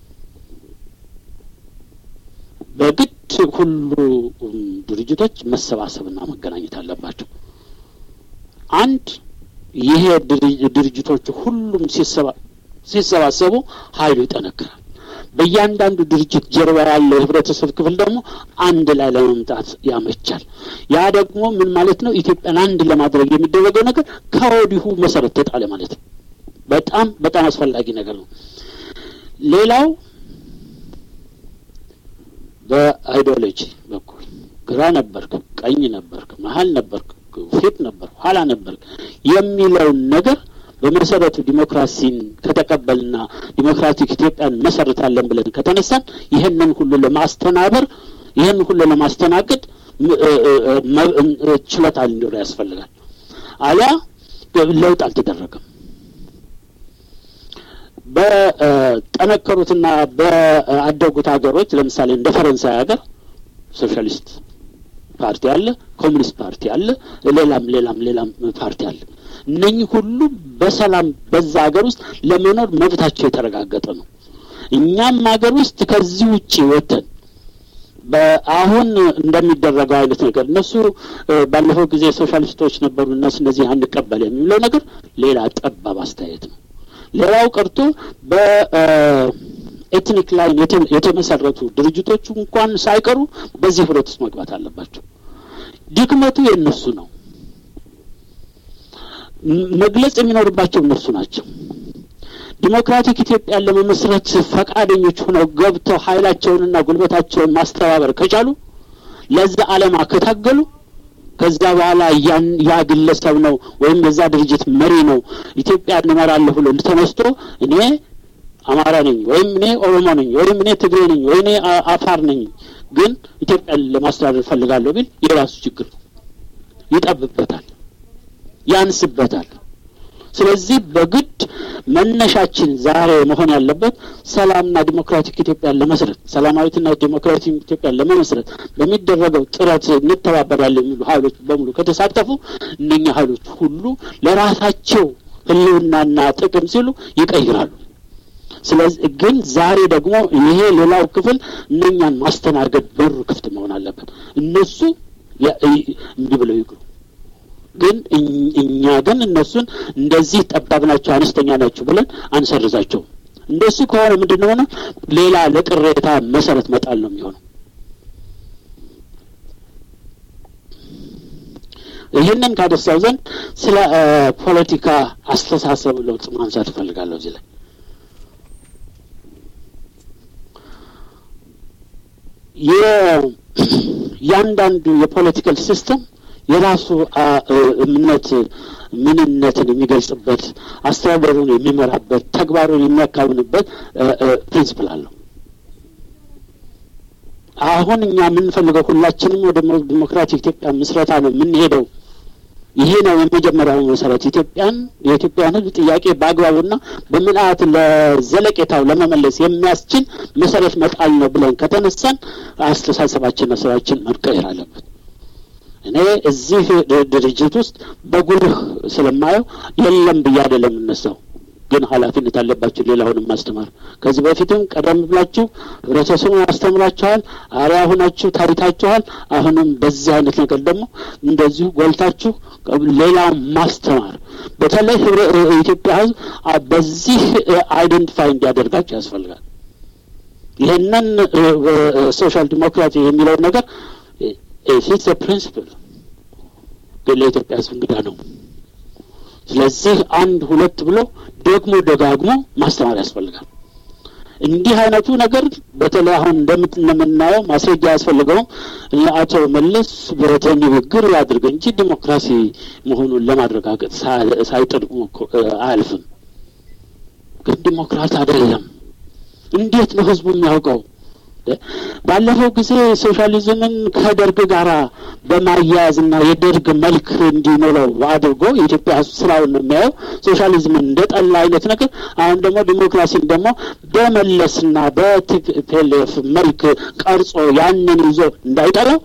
በግድ ሁሉ ድርጅቶች መሰባሰብና መገናኘት አለባቸው። አንድ ይሄ ድርጅቶቹ ሁሉም ሲሰባሰቡ ኃይሉ ይጠነክራል። በእያንዳንዱ ድርጅት ጀርባ ያለው የህብረተሰብ ክፍል ደግሞ አንድ ላይ ለመምጣት ያመቻል። ያ ደግሞ ምን ማለት ነው? ኢትዮጵያን አንድ ለማድረግ የሚደረገው ነገር ከወዲሁ መሰረት ተጣለ ማለት ነው። በጣም በጣም አስፈላጊ ነገር ነው። ሌላው በአይዲዮሎጂ በኩል ግራ ነበርክ፣ ቀኝ ነበርክ፣ መሀል ነበርክ፣ ፊት ነበር፣ ኋላ ነበርክ የሚለውን ነገር በመሰረቱ ዲሞክራሲን ከተቀበልና ዲሞክራቲክ ኢትዮጵያን መሰረታለን ብለን ከተነሳን ይህንን ሁሉ ለማስተናበር ይህን ሁሉ ለማስተናገድ ችሎታ ሊኖር ያስፈልጋል። አሊያ ለውጥ አልተደረገም። በጠነከሩትና በአደጉት ሀገሮች ለምሳሌ እንደ ፈረንሳይ ሀገር ሶሻሊስት ፓርቲ አለ፣ ኮሚኒስት ፓርቲ አለ፣ ሌላም ሌላም ሌላም ፓርቲ አለ። እነኚህ ሁሉ በሰላም በዛ ሀገር ውስጥ ለመኖር መብታቸው የተረጋገጠ ነው። እኛም ሀገር ውስጥ ከዚህ ውጪ ወጥተን በአሁን እንደሚደረገው አይነት ነገር እነሱ ባለፈው ጊዜ ሶሻሊስቶች ነበሩ እነሱ እነዚህ አንቀበል የሚለው ነገር ሌላ ጠባብ አስተያየት ነው። ሌላው ቀርቶ በኤትኒክ ላይ የተመሰረቱ ድርጅቶቹ እንኳን ሳይቀሩ በዚህ ህብረት ውስጥ መግባት አለባቸው። ድክመቱ የእነሱ ነው። መግለጽ የሚኖርባቸው እነሱ ናቸው። ዲሞክራቲክ ኢትዮጵያን ለመመስረት ፈቃደኞች ሆነው ገብተው ኃይላቸውንና ጉልበታቸውን ማስተባበር ከቻሉ ለዛ ዓላማ ከታገሉ ከዛ በኋላ ያን ያ ግለሰብ ነው ወይም የዛ ድርጅት መሪ ነው ኢትዮጵያ እንመራለሁ ብሎ ተነስቶ እኔ አማራ ነኝ ወይም እኔ ኦሮሞ ነኝ ወይም እኔ ትግሬ ነኝ ወይ እኔ አፋር ነኝ ግን ኢትዮጵያን ለማስተዳደር ፈልጋለሁ ቢል የራሱ ችግር ነው። ይጠብበታል፣ ያንስበታል። ስለዚህ በግድ መነሻችን ዛሬ መሆን ያለበት ሰላምና ዲሞክራቲክ ኢትዮጵያን ለመስረት ሰላማዊትና ዲሞክራቲክ ኢትዮጵያን ለመመስረት በሚደረገው ጥረት እንተባበራለን የሚሉ ኃይሎች በሙሉ ከተሳተፉ እነኛ ኃይሎች ሁሉ ለራሳቸው ሕልውናና ጥቅም ሲሉ ይቀይራሉ። ስለዚህ ግን ዛሬ ደግሞ ይሄ ሌላው ክፍል እነኛን ማስተናገድ በሩ ክፍት መሆን አለበት። እነሱ እንዲህ ብለው ይግሩ ግን እኛ ግን እነሱን እንደዚህ ጠባብ ናቸው፣ አነስተኛ ናቸው ብለን አንሰርዛቸውም። እንደሱ ከሆነ ምንድን ነው ሆነ ሌላ ለቅሬታ መሰረት መጣል ነው የሚሆነው። ይህንን ካደሳው ዘንድ ስለ ፖለቲካ አስተሳሰብ ለውጥ ማንሳት እፈልጋለሁ እዚህ ላይ የእያንዳንዱ የፖለቲካል ሲስተም የራሱ እምነት ምንነትን የሚገልጽበት አስተዳደሩን የሚመራበት ተግባሩን የሚያካብንበት ፕሪንስፕል አለው። አሁን እኛ የምንፈልገው ሁላችንም ወደ ዲሞክራቲክ ኢትዮጵያ ምስረታ ነው የምንሄደው። ይሄ ነው የመጀመሪያው መሰረት። ኢትዮጵያን የኢትዮጵያን ሕዝብ ጥያቄ በአግባቡና በምልአት ለዘለቄታው ለመመለስ የሚያስችል መሰረት መጣል ነው ብለን ከተነሳን አስተሳሰባችንና ስራችን መቀየር አለበት። እኔ እዚህ ድርጅት ውስጥ በጉልህ ስለማየው የለም ብዬ አይደለም የምነሳው፣ ግን ኃላፊነት አለባችሁ ሌላውንም ማስተማር። ከዚህ በፊትም ቀደም ብላችሁ ህብረተሰቡን አስተምራችኋል፣ አርያ ሁናችሁ ታይታችኋል። አሁንም በዚህ አይነት ነገር ደግሞ እንደዚሁ ጎልታችሁ ሌላውን ማስተማር፣ በተለይ የኢትዮጵያ ህዝብ በዚህ አይደንቲፋይ እንዲያደርጋችሁ ያስፈልጋል። ይህንን ሶሻል ዲሞክራሲ የሚለውን ነገር ኢትስ ፕሪንስፕል ግን ለኢትዮጵያ ህዝብ እንግዳ ነው። ስለዚህ አንድ ሁለት ብሎ ደግሞ ደጋግሞ ማስተማር ያስፈልጋል። እንዲህ አይነቱ ነገር በተለይ አሁን እንደምናየው ማስረጃ ያስፈልገውም አቶ መለስ በንግግር ያድርግ እንጂ ዲሞክራሲ መሆኑን ለማረጋገጥ ሳይጥር አያልፍም። ግን ዲሞክራት አይደለም። እንዴት ነው ህዝቡ የሚያውቀው? ባለፈው ጊዜ ሶሻሊዝምን ከደርግ ጋር በማያያዝና የደርግ መልክ እንዲኖረው አድርጎ የኢትዮጵያ ህዝብ ስራውን ነው የሚያየው ሶሻሊዝምን እንደ ጠላ አይነት ነገር። አሁን ደግሞ ዲሞክራሲን ደግሞ በመለስና በቲፒኤልኤፍ መልክ ቀርጾ ያንን ይዞ እንዳይጠላው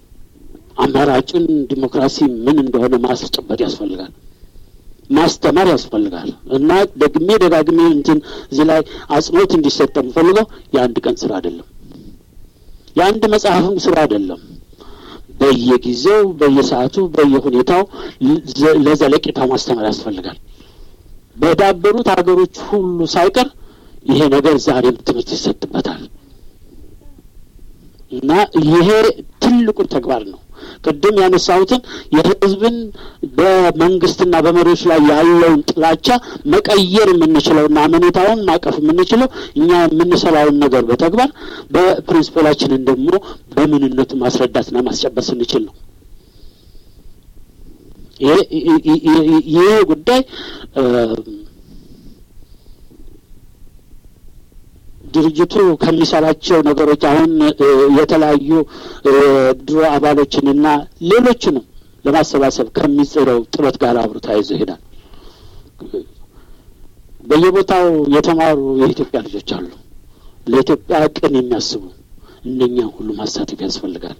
አማራጩን ዲሞክራሲ ምን እንደሆነ ማስጨበጥ ያስፈልጋል። ማስተማር ያስፈልጋል እና ደግሜ ደጋግሜ እንትን እዚህ ላይ አጽንኦት እንዲሰጥ የምፈልገው የአንድ ቀን ስራ አይደለም። የአንድ መጽሐፍም ስራ አይደለም። በየጊዜው በየሰዓቱ በየሁኔታው ለዘለቄታው ማስተማር ያስፈልጋል። በዳበሩት ሀገሮች ሁሉ ሳይቀር ይሄ ነገር ዛሬም ትምህርት ይሰጥበታል እና ይሄ ትልቁን ተግባር ነው። ቅድም ያነሳሁትን የህዝብን በመንግስትና በመሪዎች ላይ ያለውን ጥላቻ መቀየር የምንችለውና አመኔታውን ማቀፍ የምንችለው እኛ የምንሰራውን ነገር በተግባር በፕሪንስፖላችንን ደግሞ በምንነቱ ማስረዳትና ማስጨበጥ ስንችል ነው። ይሄ ጉዳይ ድርጅቱ ከሚሰራቸው ነገሮች አሁን የተለያዩ ድሮ አባሎችንና ሌሎችንም ለማሰባሰብ ከሚጽረው ጥረት ጋር አብሮ ተያይዞ ይሄዳል። በየቦታው የተማሩ የኢትዮጵያ ልጆች አሉ፣ ለኢትዮጵያ ቅን የሚያስቡ እነኛን ሁሉ ማሳተፍ ያስፈልጋል።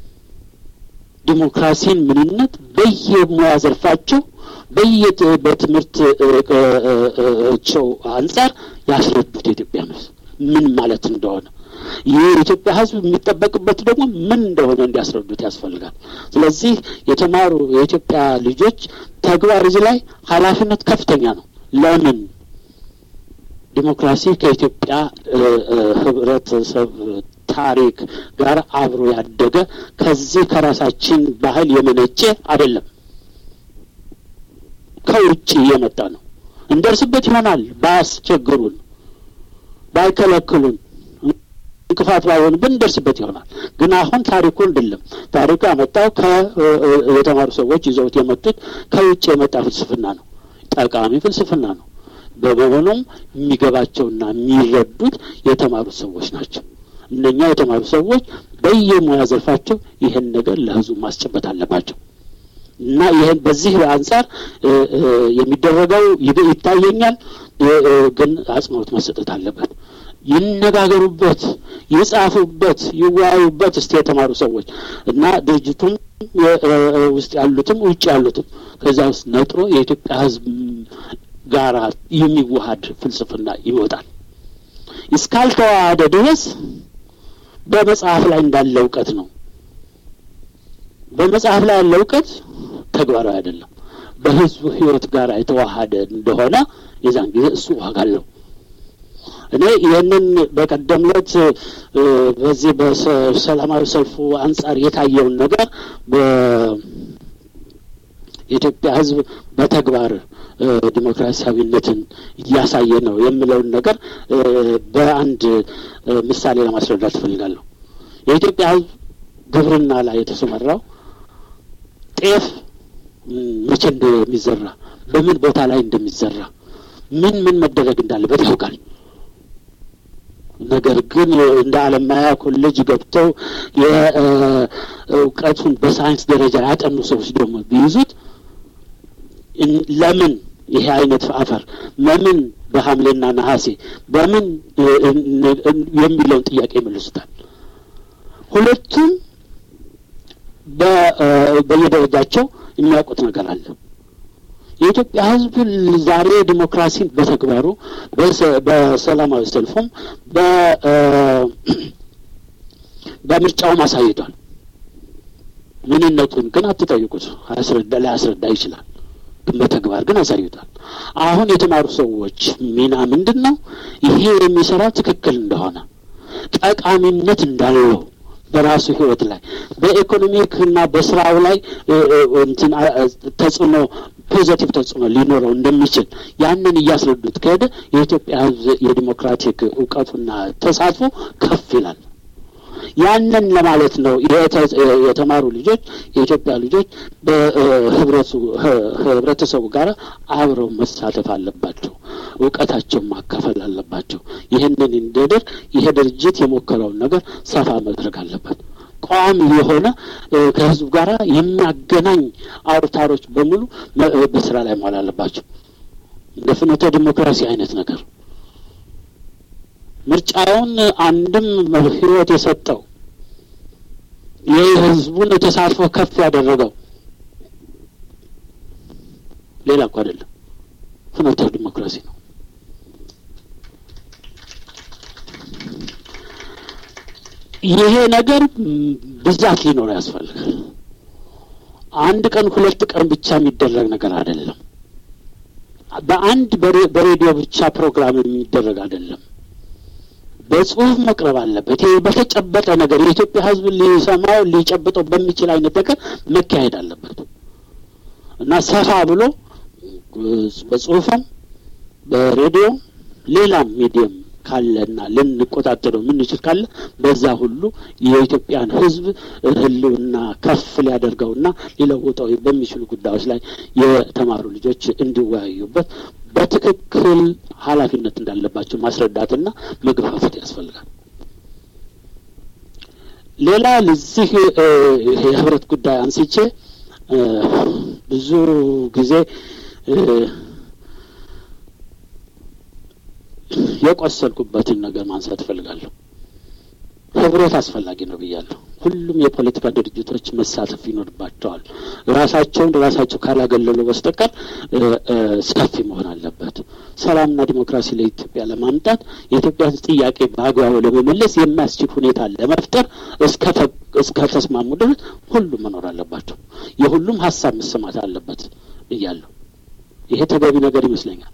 ዲሞክራሲን ምንነት በየሙያ ዘርፋቸው በየ በትምህርታቸው አንጻር ያስረዱት የኢትዮጵያ ሕዝብ ምን ማለት እንደሆነ ይህ የኢትዮጵያ ሕዝብ የሚጠበቅበት ደግሞ ምን እንደሆነ እንዲያስረዱት ያስፈልጋል። ስለዚህ የተማሩ የኢትዮጵያ ልጆች ተግባር እዚህ ላይ ኃላፊነት ከፍተኛ ነው። ለምን ዲሞክራሲ ከኢትዮጵያ ህብረተሰብ ታሪክ ጋር አብሮ ያደገ ከዚህ ከራሳችን ባህል የመነጨ አይደለም፣ ከውጭ የመጣ ነው። እንደርስበት ይሆናል ባያስቸግሩን ባይከለክሉን እንቅፋት ባይሆን ብንደርስበት ይሆናል። ግን አሁን ታሪኩ እንድለም ታሪኩ ያመጣው የተማሩ ሰዎች ይዘውት የመጡት ከውጭ የመጣ ፍልስፍና ነው። ጠቃሚ ፍልስፍና ነው። በመሆኑም የሚገባቸውና የሚረዱት የተማሩ ሰዎች ናቸው። እነኛ የተማሩ ሰዎች በየሙያ ዘርፋቸው ይህን ነገር ለህዝቡ ማስጨበጥ አለባቸው እና ይህን በዚህ አንጻር የሚደረገው ይታየኛል። ግን አጽንኦት መሰጠት አለበት። ይነጋገሩበት፣ ይጻፉበት፣ ይወያዩበት እስቲ የተማሩ ሰዎች እና ድርጅቱም ውስጥ ያሉትም ውጭ ያሉትም ከዛ ውስጥ ነጥሮ የኢትዮጵያ ህዝብ ጋራ የሚዋሀድ ፍልስፍና ይወጣል። እስካልተዋሃደ ድረስ በመጽሐፍ ላይ እንዳለ እውቀት ነው። በመጽሐፍ ላይ ያለ እውቀት ተግባራዊ አይደለም። በህዝቡ ህይወት ጋር የተዋሃደ እንደሆነ የዛን ጊዜ እሱ ዋጋ አለው። እኔ ይህንን በቀደም ዕለት በዚህ በሰላማዊ ሰልፉ አንጻር የታየውን ነገር የኢትዮጵያ ህዝብ በተግባር ዲሞክራሲያዊነትን እያሳየ ነው የምለውን ነገር በአንድ ምሳሌ ለማስረዳት እፈልጋለሁ። የኢትዮጵያ ህዝብ ግብርና ላይ የተሰማራው ጤፍ መቼ እንደሚዘራ በምን ቦታ ላይ እንደሚዘራ ምን ምን መደረግ እንዳለበት ያውቃል። ነገር ግን እንደ አለማያ ኮሌጅ ገብተው የእውቀቱን በሳይንስ ደረጃ ያጠኑ ሰዎች ደግሞ ቢይዙት ለምን ይሄ አይነት አፈር ለምን በሐምሌና ነሐሴ በምን የሚለውን ጥያቄ ይመልሱታል። ሁለቱም በየደረጃቸው የሚያውቁት ነገር አለ። የኢትዮጵያ ሕዝብ ዛሬ ዲሞክራሲን በተግባሩ በሰላማዊ ሰልፉም በምርጫውም አሳይቷል። ምንነቱን ግን አትጠይቁት፣ አያስረዳ ሊያስረዳ ይችላል። ግን በተግባር ግን አሳይቷል። አሁን የተማሩ ሰዎች ሚና ምንድን ነው? ይሄ የሚሰራው ትክክል እንደሆነ ጠቃሚነት እንዳለው በራሱ ህይወት ላይ በኢኮኖሚክ እና በስራው ላይ እንትን ተጽዕኖ ፖዘቲቭ ተጽዕኖ ሊኖረው እንደሚችል ያንን እያስረዱት ከሄደ የኢትዮጵያ ህዝብ የዲሞክራቲክ እውቀቱና ተሳትፎ ከፍ ይላል። ያንን ለማለት ነው የተማሩ ልጆች የኢትዮጵያ ልጆች በህብረተሰቡ ጋር አብረው መሳተፍ አለባቸው። እውቀታቸውን ማካፈል አለባቸው። ይህንን እንዲያደርግ ይሄ ድርጅት የሞከረውን ነገር ሰፋ መድረግ አለበት። ቋሚ የሆነ ከህዝቡ ጋር የሚያገናኝ አውታሮች በሙሉ በስራ ላይ መዋል አለባቸው። እንደ ፍኖተ ዲሞክራሲ አይነት ነገር ምርጫውን አንድም ህይወት የሰጠው የህዝቡን ተሳትፎ ከፍ ያደረገው ሌላ እኮ አይደለም፣ ፍኖተ ዲሞክራሲ ነው። ይሄ ነገር ብዛት ሊኖረው ያስፈልጋል። አንድ ቀን ሁለት ቀን ብቻ የሚደረግ ነገር አይደለም። በአንድ በሬዲዮ ብቻ ፕሮግራም የሚደረግ አይደለም። በጽሁፍ መቅረብ አለበት። ይሄ በተጨበጠ ነገር የኢትዮጵያ ሕዝብ ሊሰማው ሊጨብጠው በሚችል አይነት ነገር መካሄድ አለበት እና ሰፋ ብሎ በጽሁፍም በሬዲዮ ሌላም ሚዲየም ካለና ልንቆጣጠረው የምንችል ካለ በዛ ሁሉ የኢትዮጵያን ሕዝብ ህልውና ከፍ ሊያደርገውና ሊለውጠው በሚችሉ ጉዳዮች ላይ የተማሩ ልጆች እንዲወያዩበት በትክክል ኃላፊነት እንዳለባቸው ማስረዳትና መግፋፈት ያስፈልጋል። ሌላ ለዚህ የህብረት ጉዳይ አንስቼ ብዙ ጊዜ የቆሰልኩበትን ነገር ማንሳት እፈልጋለሁ። ህብረት አስፈላጊ ነው ብያለሁ። ሁሉም የፖለቲካ ድርጅቶች መሳተፍ ይኖርባቸዋል። ራሳቸውን ራሳቸው ካላገለሉ በስተቀር ሰፊ መሆን አለበት። ሰላምና ዲሞክራሲ ለኢትዮጵያ ለማምጣት የኢትዮጵያ ጥያቄ በአግባቡ ለመመለስ የሚያስችል ሁኔታ ለመፍጠር እስከ ተስማሙ ድረስ ሁሉም መኖር አለባቸው። የሁሉም ሀሳብ መሰማት አለበት ብያለሁ። ይሄ ተገቢ ነገር ይመስለኛል።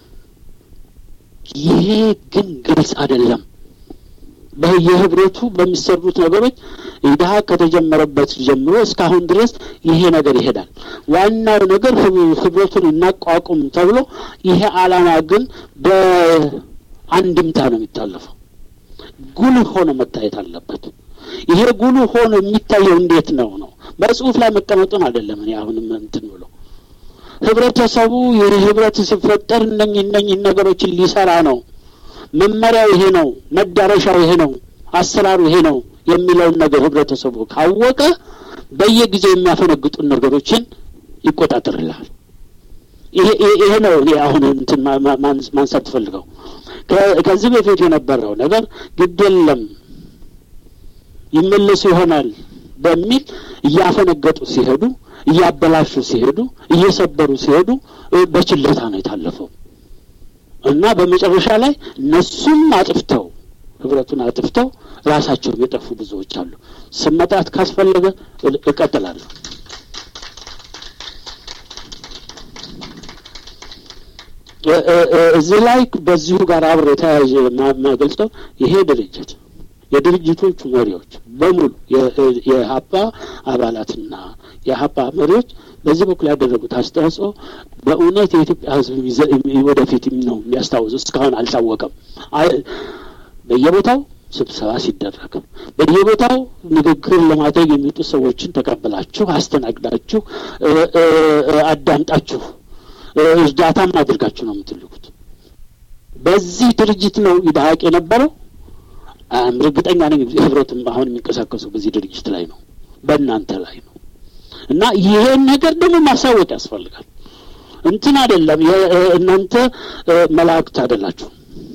ይሄ ግን ግልጽ አይደለም። በየህብረቱ በሚሰሩት ነገሮች ኢድሀ ከተጀመረበት ጀምሮ እስካሁን ድረስ ይሄ ነገር ይሄዳል። ዋናው ነገር ህብረቱን እናቋቁም ተብሎ ይሄ ዓላማ ግን በአንድምታ ነው የሚታለፈው። ጉልህ ሆኖ መታየት አለበት። ይሄ ጉልህ ሆኖ የሚታየው እንዴት ነው ነው በጽሁፍ ላይ መቀመጡን አይደለም። እኔ አሁንም እንትን ብሎ ህብረተሰቡ ይህ ህብረት ሲፈጠር እነኝ እነኝህ ነገሮችን ሊሰራ ነው መመሪያው ይሄ ነው፣ መዳረሻው ይሄ ነው፣ አሰራሩ ይሄ ነው የሚለውን ነገር ህብረተሰቡ ካወቀ በየጊዜው የሚያፈነግጡን ነገሮችን ይቆጣጠርልሃል። ይሄ ነው እኔ አሁን እንትን ማንሳት ትፈልገው ከዚህ በፊት የነበረው ነገር ግድ የለም ይመለሱ ይሆናል በሚል እያፈነገጡ ሲሄዱ፣ እያበላሹ ሲሄዱ፣ እየሰበሩ ሲሄዱ በችልታ ነው የታለፈው። እና በመጨረሻ ላይ እነሱም አጥፍተው ህብረቱን አጥፍተው ራሳቸውም የጠፉ ብዙዎች አሉ። ስም መጥራት ካስፈለገ እቀጥላለሁ። እዚህ ላይ በዚሁ ጋር አብሮ የተያያዘ የማገልጸው ይሄ ድርጅት የድርጅቶቹ መሪዎች በሙሉ የሀፓ አባላትና የሀፓ መሪዎች በዚህ በኩል ያደረጉት አስተዋጽኦ በእውነት የኢትዮጵያ ሕዝብ ወደፊት ነው የሚያስታውሱ። እስካሁን አልታወቀም። በየቦታው ስብሰባ ሲደረግ በየቦታው ንግግር ለማድረግ የሚመጡ ሰዎችን ተቀብላችሁ አስተናግዳችሁ አዳምጣችሁ እርዳታም አድርጋችሁ ነው የምትልኩት። በዚህ ድርጅት ነው ይድሀቅ የነበረው። እርግጠኛ ነኝ ህብረትም አሁን የሚንቀሳቀሱ በዚህ ድርጅት ላይ ነው፣ በእናንተ ላይ ነው። እና ይሄን ነገር ደግሞ ማሳወቅ ያስፈልጋል። እንትን አይደለም፣ እናንተ መላእክት አይደላችሁ።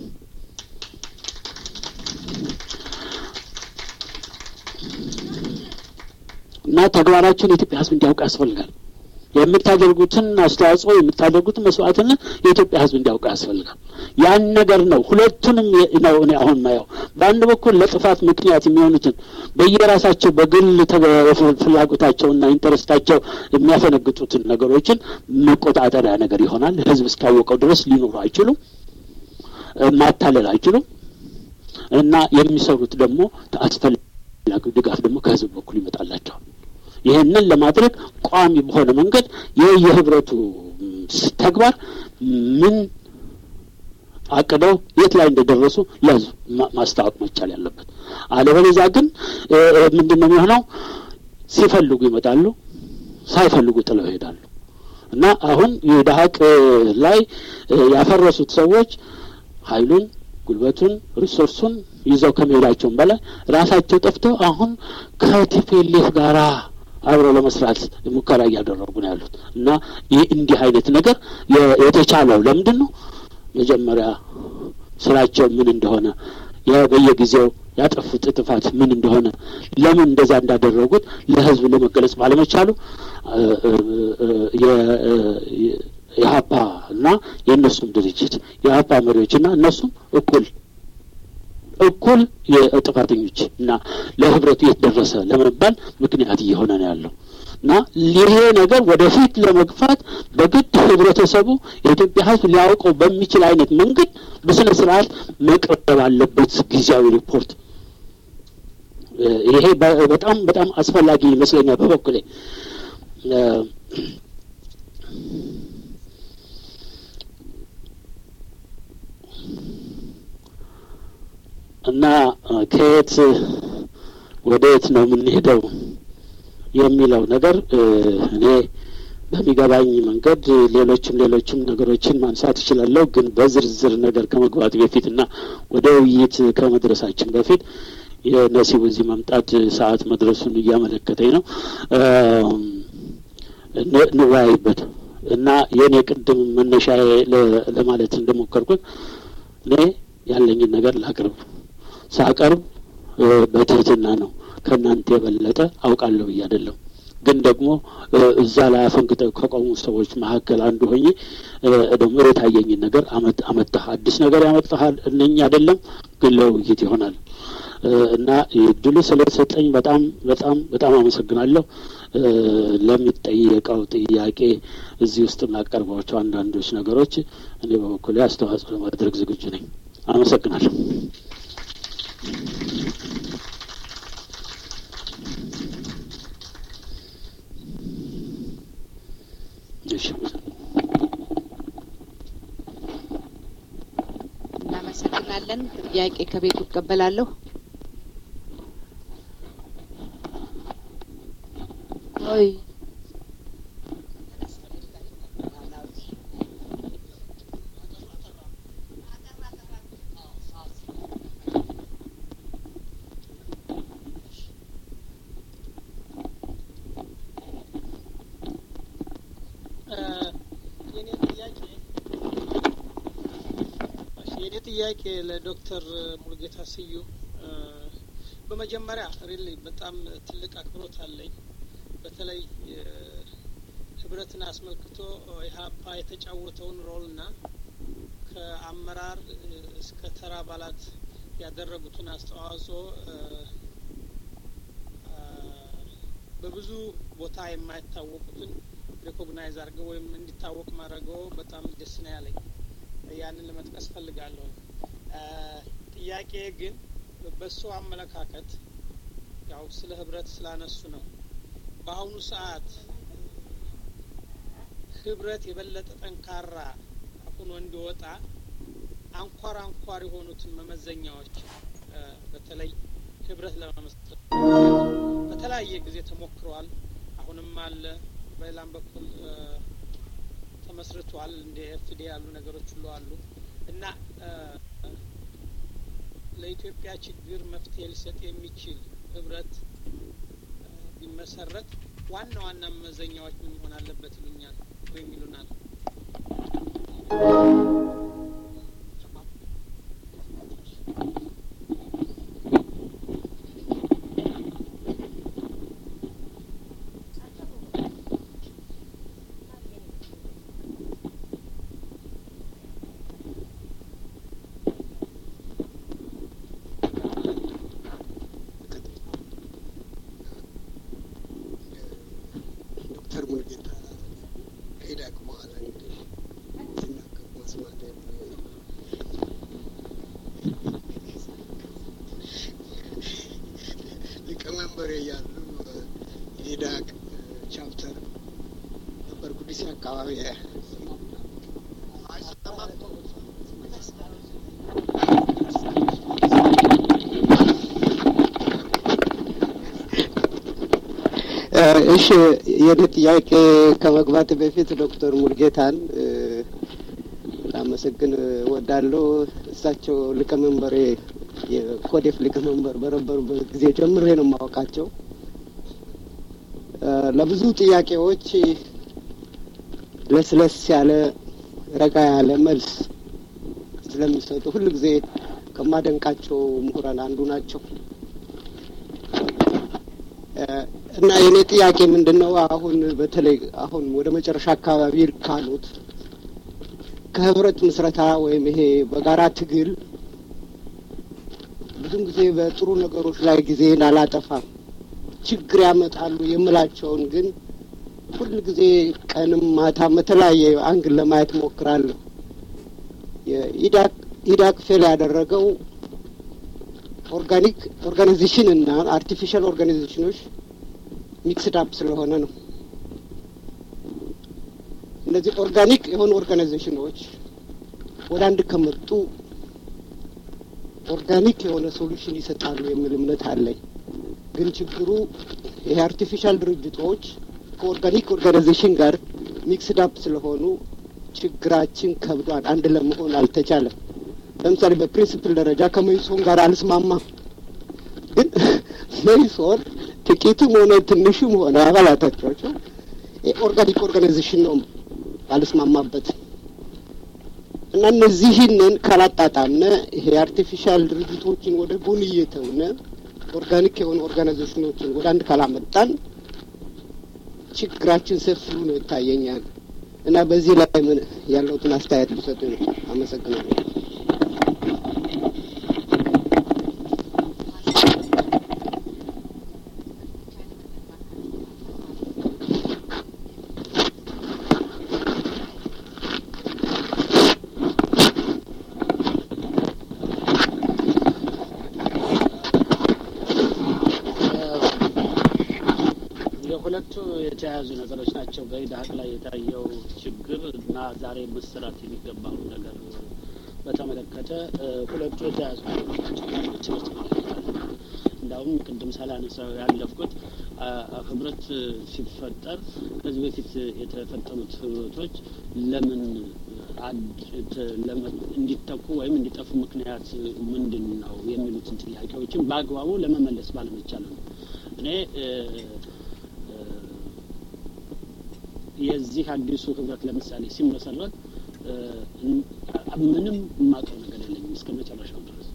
እና ተግባራችሁን የኢትዮጵያ ሕዝብ እንዲያውቅ ያስፈልጋል። የምታደርጉትን አስተዋጽኦ የምታደርጉትን መስዋዕትነት የኢትዮጵያ ሕዝብ እንዲያውቅ ያስፈልጋል። ያን ነገር ነው ሁለቱንም ነው እኔ አሁን ማየው። በአንድ በኩል ለጥፋት ምክንያት የሚሆኑትን በየራሳቸው በግል ፍላጎታቸውና ኢንተረስታቸው የሚያፈነግጡትን ነገሮችን መቆጣጠሪያ ነገር ይሆናል። ሕዝብ እስካወቀው ድረስ ሊኖሩ አይችሉም፣ ማታለል አይችሉም። እና የሚሰሩት ደግሞ አስፈላጊ ድጋፍ ደግሞ ከሕዝብ በኩል ይመጣላቸዋል። ይህንን ለማድረግ ቋሚ በሆነ መንገድ ይህ የህብረቱ ተግባር ምን አቅደው የት ላይ እንደደረሱ ለህዝብ ማስታወቅ መቻል ያለበት። አለበለዚያ ግን ምንድን ነው የሚሆነው? ሲፈልጉ ይመጣሉ፣ ሳይፈልጉ ጥለው ይሄዳሉ። እና አሁን የደሀቅ ላይ ያፈረሱት ሰዎች ኃይሉን ጉልበቱን ሪሶርሱን ይዘው ከመሄዳቸውም በላይ ራሳቸው ጠፍተው አሁን ከቲፒኤልኤፍ ጋራ አብረው ለመስራት ሙከራ እያደረጉ ነው ያሉት እና ይህ እንዲህ አይነት ነገር የተቻለው ለምንድን ነው? መጀመሪያ ስራቸው ምን እንደሆነ በየጊዜው ያጠፉት ጥፋት ምን እንደሆነ ለምን እንደዛ እንዳደረጉት ለህዝብ ለመገለጽ ባለመቻሉ የሀፓ እና የእነሱም ድርጅት የሀፓ መሪዎችና እነሱም እኩል እኩል የጥፋተኞች እና ለህብረቱ የት ደረሰ ለመባል ምክንያት እየሆነ ነው ያለው እና ይሄ ነገር ወደፊት ለመግፋት በግድ ህብረተሰቡ የኢትዮጵያ ህዝብ ሊያውቀው በሚችል አይነት መንገድ በስነ ስርዓት መቅረብ አለበት ጊዜያዊ ሪፖርት። ይሄ በጣም በጣም አስፈላጊ ይመስለኛል በበኩሌ። እና ከየት ወደ የት ነው የምንሄደው የሚለው ነገር እኔ በሚገባኝ መንገድ ሌሎችም ሌሎችም ነገሮችን ማንሳት እችላለሁ። ግን በዝርዝር ነገር ከመግባት በፊት እና ወደ ውይይት ከመድረሳችን በፊት የነሲቡ እዚህ መምጣት ሰዓት መድረሱን እያመለከተኝ ነው። እንወያይበት እና የእኔ ቅድም መነሻ ለማለት እንደሞከርኩት እኔ ያለኝን ነገር ላቅርብ ሳቀርብ በትህትና ነው። ከእናንተ የበለጠ አውቃለሁ ብዬ አይደለም። ግን ደግሞ እዛ ላይ አፈንግጠው ከቆሙ ሰዎች መካከል አንዱ ሆኜ ደግሞ የታየኝን ነገር አመጣህ አዲስ ነገር ያመጣሃል እነኝ አይደለም ግን ለውይይት ይሆናል እና እድሉ ስለተሰጠኝ በጣም በጣም በጣም አመሰግናለሁ። ለሚጠየቀው ጥያቄ እዚህ ውስጥ የማቀርባቸው አንዳንዶች ነገሮች እኔ በበኩሌ አስተዋጽኦ ለማድረግ ዝግጁ ነኝ። አመሰግናለሁ። እናመሰግናለን። ጥያቄ ከቤቱ እቀበላለሁ። ኦይ የኔ ጥያቄ ለዶክተር ሙሉጌታ ስዩም በመጀመሪያ ሪሊ በጣም ትልቅ አክብሮት አለኝ። በተለይ ህብረትን አስመልክቶ ኢህአፓ የተጫወተውን ሮልና ከአመራር እስከ ተራ አባላት ያደረጉትን አስተዋጽኦ በብዙ ቦታ የማይታወቁትን ሪኮግናይዝ አድርገው ወይም እንዲታወቅ ማድረገው በጣም ደስ ነው ያለኝ። ያንን ለመጥቀስ ፈልጋለሁ። ጥያቄ ግን በሱ አመለካከት ያው ስለ ህብረት ስላነሱ ነው። በአሁኑ ሰዓት ህብረት የበለጠ ጠንካራ ሆኖ እንዲወጣ አንኳር አንኳር የሆኑትን መመዘኛዎች በተለይ ህብረት ለመመስረት በተለያየ ጊዜ ተሞክረዋል። አሁንም አለ። በሌላም በኩል ተመስርቷል። እንደ ኤፍዲ ያሉ ነገሮች ሁሉ አሉ እና ለኢትዮጵያ ችግር መፍትሄ ሊሰጥ የሚችል ህብረት ቢመሰረት ዋና ዋና መመዘኛዎች ምን መሆን አለበት ይሉኛል ወይም ይሉናል? ዶክተር ሙልጌታ ከኢዳቅ በኋላ እንግዲህ ሲናገሩ መስማት ሊቀመንበር እያሉ የኢዳቅ ቻፕተር ነበር ጉዲሴ አካባቢ አይሰማም እሺ የኔ ጥያቄ ከመግባት በፊት ዶክተር ሙልጌታን ላመሰግን እወዳለሁ። እሳቸው ሊቀመንበሬ የኮዴፍ ሊቀመንበር በነበሩበት ጊዜ ጀምሬ ነው የማወቃቸው። ለብዙ ጥያቄዎች ለስለስ ያለ ረጋ ያለ መልስ ስለሚሰጡ ሁል ጊዜ ከማደንቃቸው ምሁራን አንዱ ናቸው። እና የኔ ጥያቄ ምንድን ነው? አሁን በተለይ አሁን ወደ መጨረሻ አካባቢ ካሉት ከህብረት ምስረታ ወይም ይሄ በጋራ ትግል ብዙም ጊዜ በጥሩ ነገሮች ላይ ጊዜን አላጠፋም፣ ችግር ያመጣሉ የምላቸውን ግን ሁል ጊዜ ቀንም ማታም በተለያየ አንግል ለማየት ሞክራለሁ። የኢዳቅ ኢዳቅ ፌል ያደረገው ኦርጋኒክ ኦርጋናይዜሽን እና አርቲፊሻል ኦርጋናይዜሽኖች ሚክስድ አፕ ስለሆነ ነው። እነዚህ ኦርጋኒክ የሆኑ ኦርጋናይዜሽኖች ወደ አንድ ከመጡ ኦርጋኒክ የሆነ ሶሉሽን ይሰጣሉ የሚል እምነት አለኝ። ግን ችግሩ ይሄ አርቲፊሻል ድርጅቶች ከኦርጋኒክ ኦርጋናይዜሽን ጋር ሚክስድ አፕ ስለሆኑ ችግራችን ከብዷል። አንድ ለመሆን አልተቻለም። ለምሳሌ በፕሪንስፕል ደረጃ ከመይሶን ጋር አልስማማም። ግን መይሶን ጥቂትም ሆነ ትንሽም ሆነ አባላቶቻቸው ኦርጋኒክ ኦርጋናይዜሽን ነው አልስማማበት እና እነዚህንን ካላጣጣምነ ይሄ አርቲፊሻል ድርጅቶችን ወደ ጎን እየተውነ ኦርጋኒክ የሆኑ ኦርጋናይዜሽኖችን ወደ አንድ ካላመጣን ችግራችን ሰፊ ነው ይታየኛል። እና በዚህ ላይ ምን ያለውትን አስተያየት ሊሰጡ ነው። አመሰግናለሁ። የሁለቱ የተያያዙ ነገሮች ናቸው። በኢዳሀቅ ላይ የታየው ችግር እና ዛሬ መሰራት የሚገባው ነገር በተመለከተ ሁለቱ የተያያዙ ነገሮች ናቸው። እንዳውም ቅድም ሳላነሳው ያለፍኩት ህብረት ሲፈጠር ከዚህ በፊት የተፈጠሩት ህብረቶች ለምን እንዲተኩ ወይም እንዲጠፉ ምክንያት ምንድን ነው የሚሉትን ጥያቄዎችን በአግባቡ ለመመለስ ባለመቻል ነው። እኔ የዚህ አዲሱ ህብረት ለምሳሌ ሲመሰረት ምንም የማውቀው ነገር የለኝም እስከ መጨረሻው ድረስ።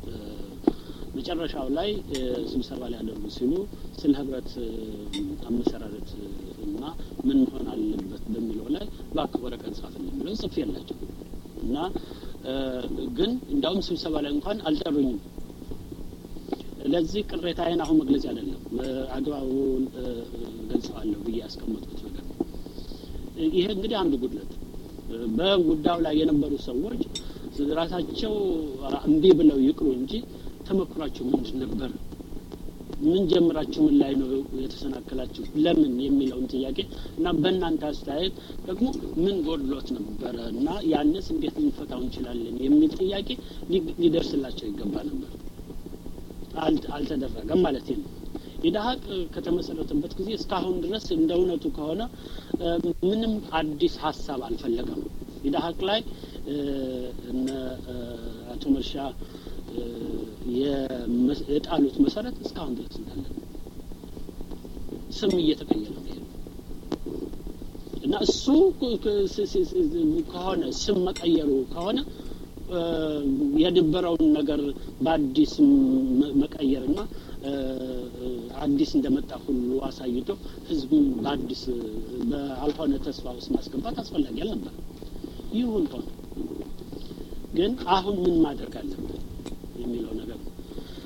መጨረሻው ላይ ስብሰባ ሊያደርጉ ሲሉ ስለ ህብረት አመሰራረት እና ምን መሆን አለበት በሚለው ላይ እባክህ ወረቀት ጻፍልኝ ብለው ጽፌ የላቸው እና ግን እንዳውም ስብሰባ ላይ እንኳን አልጠሩኝም። ለዚህ ቅሬታዬን አሁን መግለጽ አይደለም አግባቡን ገልጸዋለሁ ብዬ ያስቀመጥኩት ነገር ነው። ይሄ እንግዲህ አንዱ ጉድለት በጉዳዩ ላይ የነበሩ ሰዎች ራሳቸው እምቢ ብለው ይቅሩ እንጂ ተመክሯቸው ምንድን ነበር? ምን ጀምራችሁ ምን ላይ ነው የተሰናከላችሁ? ለምን የሚለውን ጥያቄ እና በእናንተ አስተያየት ደግሞ ምን ጎድሎት ነበረ እና ያንስ እንዴት ልንፈታው እንችላለን የሚል ጥያቄ ሊደርስላቸው ይገባ ነበር። አልተደረገም ማለት ነው። ኢድሀቅ ከተመሰረተበት ጊዜ እስካሁን ድረስ እንደ እውነቱ ከሆነ ምንም አዲስ ሀሳብ አልፈለገም። ኢድሀቅ ላይ እነ አቶ መርሻ የጣሉት መሰረት እስካሁን ድረስ እንዳለ ስም እየተቀየረ ነው እና እሱ ከሆነ ስም መቀየሩ ከሆነ የነበረውን ነገር በአዲስ መቀየርና አዲስ እንደመጣ ሁሉ አሳይቶ ህዝቡን በአዲስ በአልሆነ ተስፋ ውስጥ ማስገባት አስፈላጊ አልነበር። ይሁን ሆነ። ግን አሁን ምን ማድረግ አለብን የሚለው ነገር ነው።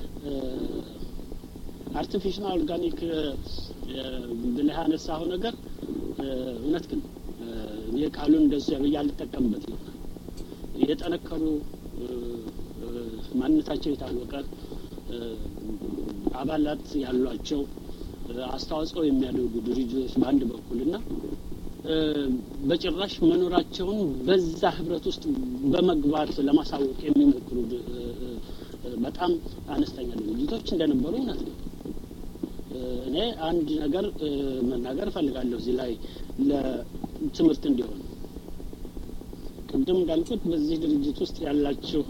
አርቲፊሻል ኦርጋኒክ ብለህ ያነሳኸው ነገር እውነት ግን የቃሉን እንደሱ ብዬ አልጠቀምበት ይሆናል። የጠነከሩ ማንነታቸው የታወቀ አባላት ያሏቸው አስተዋጽኦ የሚያደርጉ ድርጅቶች በአንድ በኩል እና በጭራሽ መኖራቸውን በዛ ህብረት ውስጥ በመግባት ለማሳወቅ የሚሞክሩ በጣም አነስተኛ ድርጅቶች እንደነበሩ እውነት ነው። እኔ አንድ ነገር መናገር እፈልጋለሁ እዚህ ላይ ለትምህርት እንዲሆን ቅድም እንዳልኩት በዚህ ድርጅት ውስጥ ያላችሁ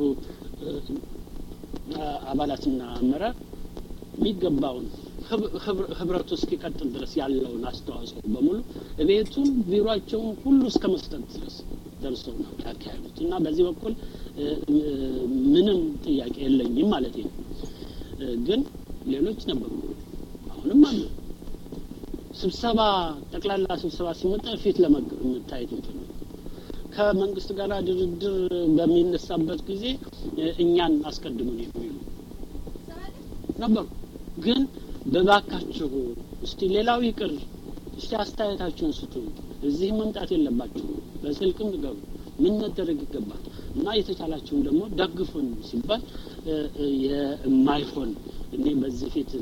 አባላትና አመራር የሚገባውን ህብረቱ እስኪቀጥል ድረስ ያለውን አስተዋጽኦ በሙሉ ቤቱን ቢሮቸውን ሁሉ እስከ መስጠት ድረስ ደርሰው ነው ያካሄዱት እና በዚህ በኩል ምንም ጥያቄ የለኝም ማለት ነው። ግን ሌሎች ነበሩ፣ አሁንም አሉ። ስብሰባ ጠቅላላ ስብሰባ ሲመጣ ፊት ለመታየት እንትን ከመንግስት ጋር ድርድር በሚነሳበት ጊዜ እኛን አስቀድሙን የሚሉ ነበሩ። ግን በባካችሁ እስቲ ሌላው ይቅር፣ እስቲ አስተያየታችሁን ስጡ። እዚህ መምጣት የለባችሁ፣ በስልክም ንገሩ፣ ምን መደረግ ይገባል እና የተቻላችሁን ደግሞ ደግፉን ሲባል የማይሆን እኔ በዚህ ፊት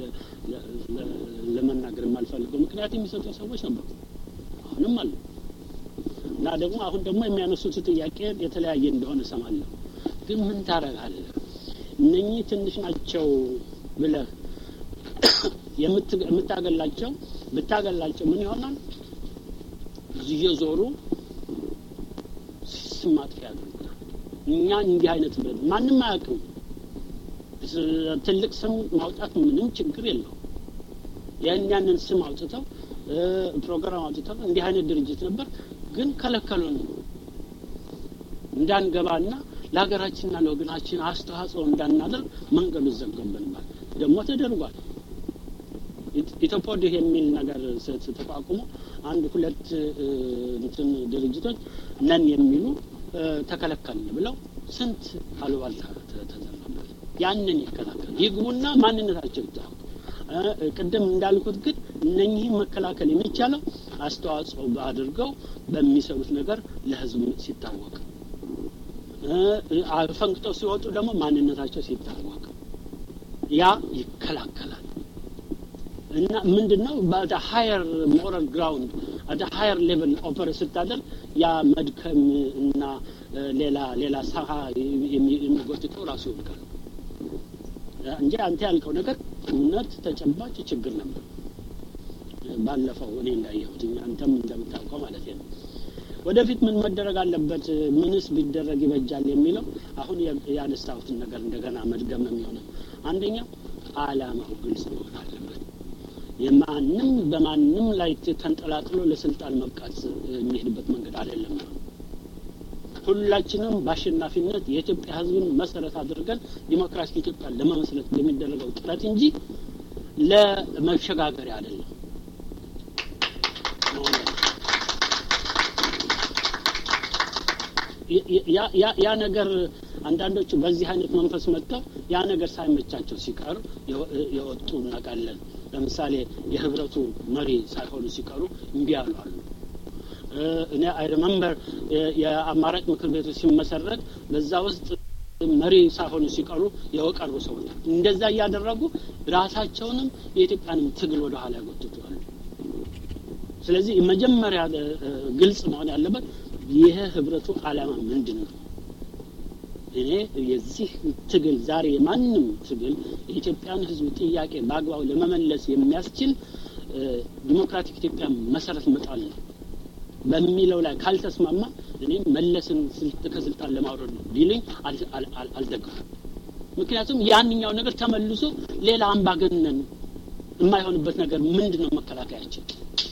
ለመናገር የማልፈልገው ምክንያት የሚሰጡ ሰዎች ነበሩ፣ አሁንም አሉ። እና ደግሞ አሁን ደግሞ የሚያነሱት ጥያቄ የተለያየ እንደሆነ እሰማለሁ። ግን ምን ታረጋለህ? እነኚህ ትንሽ ናቸው ብለህ የምታገላቸው ብታገላቸው ምን ይሆናል? እየዞሩ ስም ማጥፊያ ያደርጉታል። እኛ እንዲህ አይነት ብለን ማንም አያውቅም። ትልቅ ስም ማውጣት ምንም ችግር የለው። ያን ያንን ስም አውጥተው ፕሮግራም አውጥተው እንዲህ አይነት ድርጅት ነበር ግን ከለከሉን እንዳንገባና ለሀገራችንና ለወገናችን አስተዋጽኦ እንዳናደርግ መንገዱ ዘግቶብናል። ደግሞ ተደርጓል። ኢትዮፖድ የሚል ነገር ተቋቁሞ አንድ ሁለት እንትን ድርጅቶች ነን የሚሉ ተከለከልን ብለው ስንት አሉባልታ ተዘራበት። ያንን ይከላከል ይግቡና ማንነታቸው ይታወቅ። ቅድም እንዳልኩት ግን እነኚህ መከላከል የሚቻለው አስተዋጽኦ አድርገው በሚሰሩት ነገር ለህዝብ ሲታወቅ፣ ፈንቅጠው ሲወጡ ደግሞ ማንነታቸው ሲታወቅ ያ ይከላከላል። እና ምንድን ነው በደ ሀየር ሞራል ግራውንድ አደ ሀየር ሌቭል ኦፐሬት ስታደርግ ያ መድከም እና ሌላ ሌላ ሰሀ የሚጎትተው ራሱ ይወድቃል እንጂ አንተ ያልከው ነገር እውነት ተጨባጭ ችግር ነበር። ባለፈው እኔ እንዳየሁት አንተም እንደምታውቀው ማለት ነው። ወደፊት ምን መደረግ አለበት፣ ምንስ ቢደረግ ይበጃል የሚለው አሁን ያነሳሁትን ነገር እንደገና መድገም ነው የሚሆነው። አንደኛ አላማው ግልጽ መሆን አለበት። የማንም በማንም ላይ ተንጠላጥሎ ለስልጣን መብቃት የሚሄድበት መንገድ አይደለም። ሁላችንም በአሸናፊነት የኢትዮጵያ ሕዝብን መሰረት አድርገን ዲሞክራሲ ኢትዮጵያ ለመመስረት የሚደረገው ጥረት እንጂ ለመሸጋገሪያ አይደለም። ያ ነገር አንዳንዶቹ በዚህ አይነት መንፈስ መጥተው ያ ነገር ሳይመቻቸው ሲቀሩ የወጡ እናውቃለን። ለምሳሌ የህብረቱ መሪ ሳይሆኑ ሲቀሩ እምቢ ያሉ አሉ። እኔ አይ ሪመምበር የአማራጭ ምክር ቤቱ ሲመሰረት በዛ ውስጥ መሪ ሳይሆኑ ሲቀሩ የቀሩ ሰዎች እንደዛ እያደረጉ ራሳቸውንም የኢትዮጵያንም ትግል ወደ ኋላ ያጎትቷሉ። ስለዚህ መጀመሪያ ግልጽ መሆን ያለበት ይህ ህብረቱ ዓላማ ምንድን ነው? እኔ የዚህ ትግል ዛሬ የማንም ትግል የኢትዮጵያን ሕዝብ ጥያቄ በአግባቡ ለመመለስ የሚያስችል ዲሞክራቲክ ኢትዮጵያ መሰረት መጣል ነው በሚለው ላይ ካልተስማማ እኔ መለስን ከስልጣን ለማውረድ ነው ቢልኝ አልደግፍም። ምክንያቱም ያንኛው ነገር ተመልሶ ሌላ አምባገነን የማይሆንበት ነገር ምንድን ነው መከላከያችን?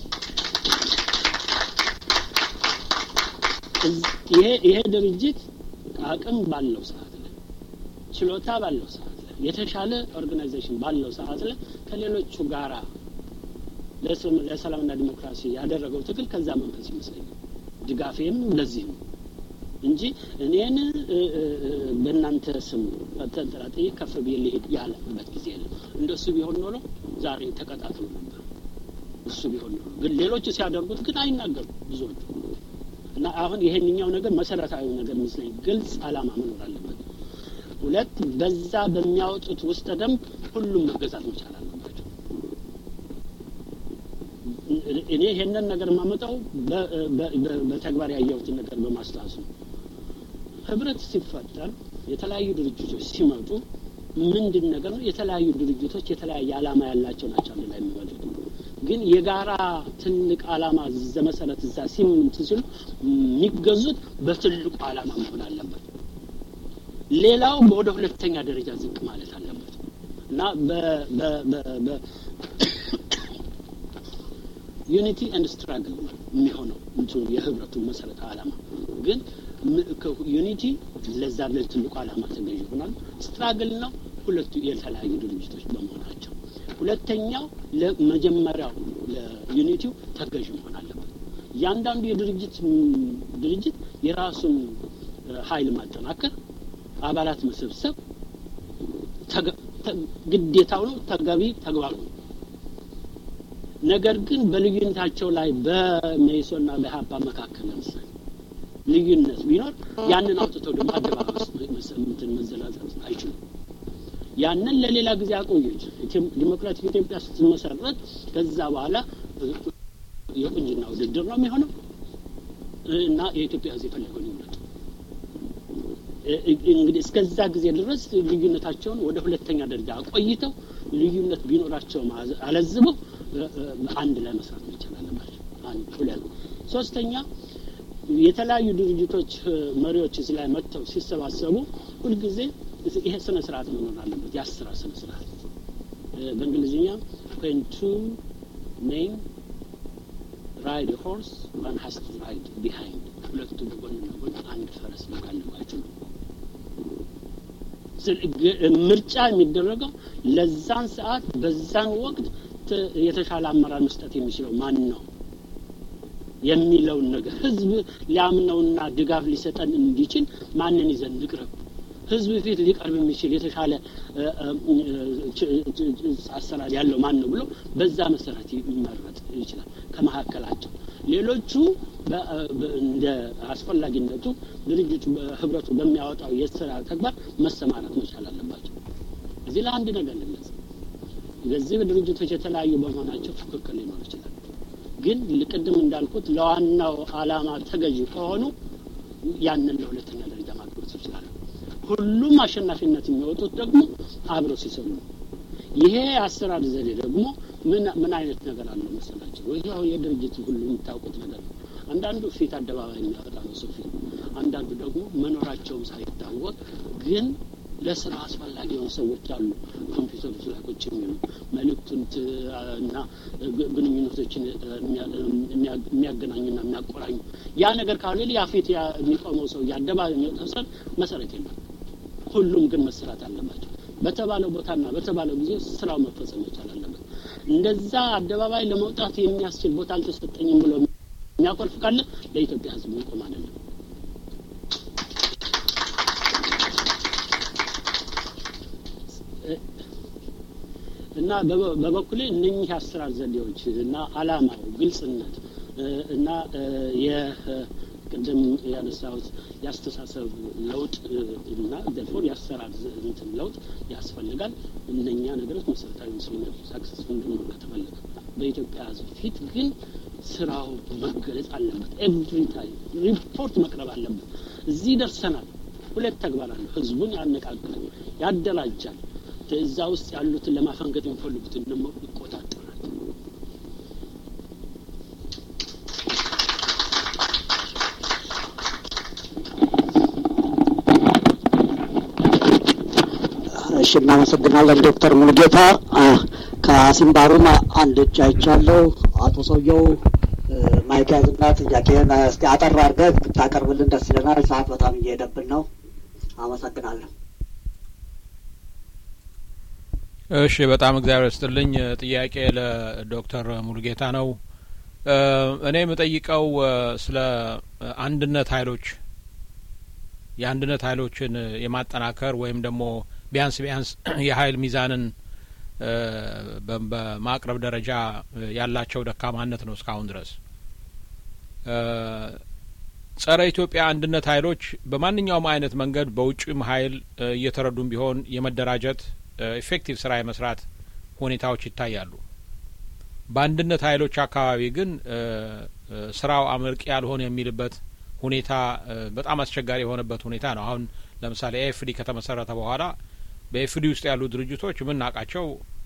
ይሄ ይሄ ድርጅት አቅም ባለው ሰዓት ላይ ችሎታ ባለው ሰዓት ላይ የተሻለ ኦርጋናይዜሽን ባለው ሰዓት ላይ ከሌሎቹ ጋራ ለሰላምና ዲሞክራሲ ያደረገው ትግል ከዛ መንፈስ ይመስለኛል። ድጋፌም ለዚህ ነው እንጂ እኔን በእናንተ ስም ተንጠላጥዬ ከፍ ብዬ ልሄድ ያለበት ጊዜ የለም። እንደሱ ቢሆን ኖሮ ዛሬ ተቀጣጥሎ ነበር። እሱ ቢሆን ኖሮ ግን ሌሎቹ ሲያደርጉት ግን አይናገሩም ብዙዎቹ እና አሁን ይሄንኛው ነገር መሰረታዊ ነገር ይመስለኝ ግልጽ አላማ መኖር አለበት። ሁለት በዛ በሚያወጡት ውስጥ ደንብ ሁሉም መገዛት መቻል አለባቸው። እኔ ይሄንን ነገር የማመጣው በተግባር ያየሁትን ነገር በማስታወስ ነው። ህብረት ሲፈጠር የተለያዩ ድርጅቶች ሲመጡ ምንድን ነገር ነው? የተለያዩ ድርጅቶች የተለያየ አላማ ያላቸው ናቸው አንድ ላይ የሚመጡት። ግን የጋራ ትልቅ አላማ ዘመሰረት እዛ ሲምንት ሲሉ የሚገዙት በትልቁ አላማ መሆን አለበት። ሌላው ወደ ሁለተኛ ደረጃ ዝቅ ማለት አለበት እና ዩኒቲ ኤንድ ስትራግል የሚሆነው እንትኑ የህብረቱ መሰረታዊ አላማ ግን ዩኒቲ ለዛ ለትልቁ አላማ ተገዥ ይሆናል። ስትራግል ነው ሁለቱ የተለያዩ ድርጅቶች በመሆናቸው። ሁለተኛው ለመጀመሪያው ለዩኒቲው ተገዥ መሆን አለበት። እያንዳንዱ የድርጅት ድርጅት የራሱን ኃይል ማጠናከር፣ አባላት መሰብሰብ ግዴታው ነው፣ ተገቢ ተግባሩ ነው። ነገር ግን በልዩነታቸው ላይ በመኢሶንና በኢህአፓ መካከል ለምሳሌ ልዩነት ቢኖር ያንን አውጥተው ደግሞ አደባባይ ውስጥ መዘላዘል አይችሉም። ያንን ለሌላ ጊዜ አቆየች። ዲሞክራቲክ ኢትዮጵያ ስትመሰረት ከዛ በኋላ የቁንጅና ውድድር ነው የሚሆነው እና የኢትዮጵያ ሕዝብ የፈለገውን ይምረጥ። እንግዲህ እስከዛ ጊዜ ድረስ ልዩነታቸውን ወደ ሁለተኛ ደረጃ አቆይተው ልዩነት ቢኖራቸውም አለዝበው አንድ ላይ መስራት መቻል አለባቸው። አንድ ሁለት ሶስተኛ የተለያዩ ድርጅቶች መሪዎች እዚህ ላይ መጥተው ሲሰባሰቡ ሁልጊዜ ይሄ ስነ ስርዓት መኖር አለበት። የአስራ ስነ ስርዓት በእንግሊዝኛ when two men ride a horse one has to ride behind ሁለቱ በጎን ለጎን አንድ ፈረስ መጋለባቸው ነው። ምርጫ የሚደረገው ለዛን ሰዓት በዛን ወቅት የተሻለ አመራር መስጠት የሚችለው ማን ነው የሚለውን ነገር ህዝብ ሊያምነውና ድጋፍ ሊሰጠን እንዲችል ማንን ይዘን ንቅረብ፣ ህዝብ ፊት ሊቀርብ የሚችል የተሻለ አሰራር ያለው ማን ነው ብሎ በዛ መሰረት ይመረጥ ይችላል ከመካከላቸው። ሌሎቹ እንደ አስፈላጊነቱ ድርጅቱ ህብረቱ በሚያወጣው የስራ ተግባር መሰማራት መቻል አለባቸው። እዚህ ላይ አንድ ነገር ልግለጽ። በዚህ ድርጅቶች የተለያዩ በመሆናቸው ፉክክር ሊኖር ይችላል። ግን ቅድም እንዳልኩት ለዋናው አላማ ተገዢ ከሆኑ ያንን ለሁለተኛ ደረጃ ማግባት ይችላሉ። ሁሉም አሸናፊነት የሚወጡት ደግሞ አብረው ሲሰሩ ነው። ይሄ አሰራር ዘዴ ደግሞ ምን ምን አይነት ነገር አለው መሰላቸው? ይኸው የድርጅት ሁሉ የምታውቁት ነገር ነው። አንዳንዱ ፊት አደባባይ የሚያወጣ ነው ሰው ፊት፣ አንዳንዱ ደግሞ መኖራቸውም ሳይታወቅ ግን ለስራ አስፈላጊ የሆኑ ሰዎች አሉ። ኮምፒውተሮች ላይ ቁጭ የሚሉ መልእክቱን እና ግንኙነቶችን የሚያገናኙና የሚያቆራኙ ያ ነገር ካለ ያ ፊት የሚቆመው ሰው የአደባባይ የሚወጣው ሰው መሰረት የለም። ሁሉም ግን መስራት አለባቸው። በተባለው ቦታና በተባለው ጊዜ ስራው መፈጸም መቻል አለበት። እንደዛ አደባባይ ለመውጣት የሚያስችል ቦታ አልተሰጠኝም ብሎ የሚያኮርፍ ካለ ለኢትዮጵያ ሕዝብ መቆም አይደለም። እና በበኩሌ እነኚህ አሰራር ዘዴዎች እና አላማው ግልጽነት እና የቅድም ያነሳሁት የአስተሳሰብ ለውጥ እና ደፎር የአሰራር እንትን ለውጥ ያስፈልጋል። እነኛ ነገሮች መሰረታዊ መስሎኛል። ሳክሰስፉል እንድንሆን ከተፈለገ በኢትዮጵያ ሕዝብ ፊት ግን ስራው መገለጽ አለበት። ኤቭሪ ታይም ሪፖርት መቅረብ አለበት። እዚህ ደርሰናል፣ ሁለት ተግባር አለው። ህዝቡን ያነቃቃል፣ ያደራጃል። እዛ ውስጥ ያሉትን ለማፈንገጥ የሚፈልጉትን ደግሞ ይቆጣጠራል። እሺ እናመሰግናለን ዶክተር ሙሉጌታ ከሲምባሩም አንድ እጅ አይቻለሁ። አቶ ሰውየው ማይክ ያዝና ጥያቄን እስቲ አጠር አድርገህ ብታቀርብልን ደስ ይለናል። ሰዓት በጣም እየሄደብን ነው። አመሰግናለሁ። እሺ በጣም እግዚአብሔር ይስጥልኝ። ጥያቄ ለዶክተር ሙሉጌታ ነው። እኔ የምጠይቀው ስለ አንድነት ኃይሎች የአንድነት ኃይሎችን የማጠናከር ወይም ደግሞ ቢያንስ ቢያንስ የኃይል ሚዛንን በማቅረብ ደረጃ ያላቸው ደካማነት ነው እስካሁን ድረስ። ጸረ ኢትዮጵያ አንድነት ኃይሎች በማንኛውም አይነት መንገድ በውጭም ኃይል እየተረዱም ቢሆን የመደራጀት ኢፌክቲቭ ስራ የመስራት ሁኔታዎች ይታያሉ። በአንድነት ኃይሎች አካባቢ ግን ስራው አመርቂ ያልሆነ የሚልበት ሁኔታ በጣም አስቸጋሪ የሆነበት ሁኔታ ነው። አሁን ለምሳሌ ኤኤፍዲ ከተመሰረተ በኋላ በኤፍዲ ውስጥ ያሉ ድርጅቶች የምናውቃቸው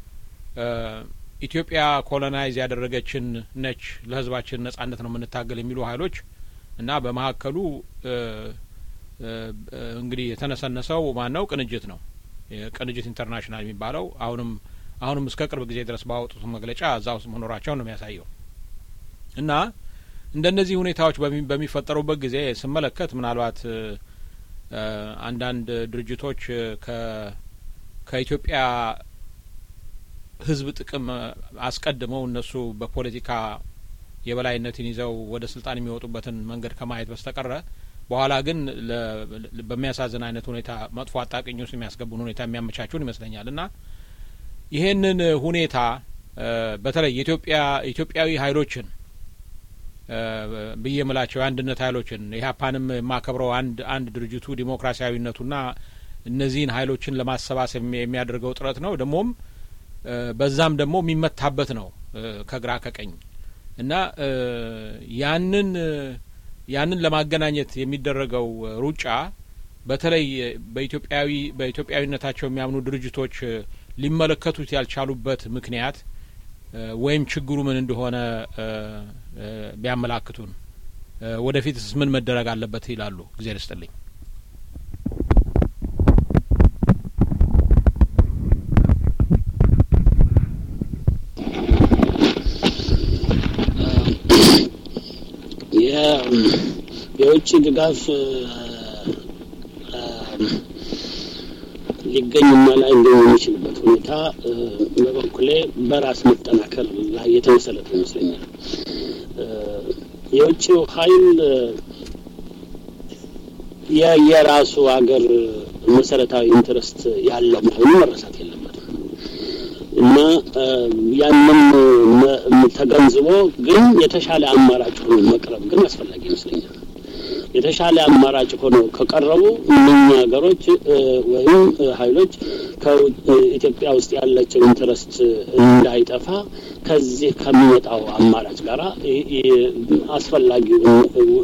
ኢትዮጵያ ኮሎናይዝ ያደረገችን ነች፣ ለህዝባችን ነጻነት ነው የምንታገል የሚሉ ሀይሎች እና በመካከሉ እንግዲህ የተነሰነሰው ማን ነው? ቅንጅት ነው። ቅንጅት ኢንተርናሽናል የሚባለው አሁንም አሁንም እስከ ቅርብ ጊዜ ድረስ ባወጡት መግለጫ እዛ ውስጥ መኖራቸውን ነው የሚያሳየው እና እንደነዚህ ሁኔታዎች በሚፈጠሩበት ጊዜ ስመለከት ምናልባት አንዳንድ ድርጅቶች ከኢትዮጵያ ህዝብ ጥቅም አስቀድመው እነሱ በፖለቲካ የበላይነትን ይዘው ወደ ስልጣን የሚወጡበትን መንገድ ከማየት በስተቀረ በኋላ ግን በሚያሳዝን አይነት ሁኔታ መጥፎ አጣቅኝ ውስጥ የሚያስገቡን ሁኔታ የሚያመቻቹን ይመስለኛል እና ይሄንን ሁኔታ በተለይ የኢትዮጵያ ኢትዮጵያዊ ሀይሎችን ብዬ ምላቸው የአንድነት ሀይሎችን ኢህአፓንም የማከብረው አንድ አንድ ድርጅቱ ዲሞክራሲያዊነቱና እነዚህን ሀይሎችን ለማሰባሰብ የሚያደርገው ጥረት ነው። ደግሞም በዛም ደግሞ የሚመታበት ነው ከግራ ከቀኝ እና ያንን ያንን ለማገናኘት የሚደረገው ሩጫ በተለይ በኢትዮጵያዊ በኢትዮጵያዊነታቸው የሚያምኑ ድርጅቶች ሊመለከቱት ያልቻሉበት ምክንያት ወይም ችግሩ ምን እንደሆነ ቢያመላክቱን፣ ወደፊትስ ምን መደረግ አለበት ይላሉ? እግዜር ይስጥልኝ። የውጭ ድጋፍ ሊገኝና ላይገኝ የሚችልበት ሁኔታ በበኩሌ በራስ መጠናከር ላይ የተመሰረተ ይመስለኛል። የውጭው ኃይል የየራሱ ሀገር መሰረታዊ ኢንትረስት ያለው መሆኑ መረሳት የለበትም እና ያንን ተገንዝቦ ግን የተሻለ አማራጭ ሆኖ መቅረብ ግን አስፈላጊ ይመስለኛል። የተሻለ አማራጭ ሆነው ከቀረቡ እነኛ ሀገሮች ወይም ኃይሎች ከኢትዮጵያ ውስጥ ያለቸው ኢንትረስት እንዳይጠፋ ከዚህ ከሚመጣው አማራጭ ጋራ አስፈላጊውን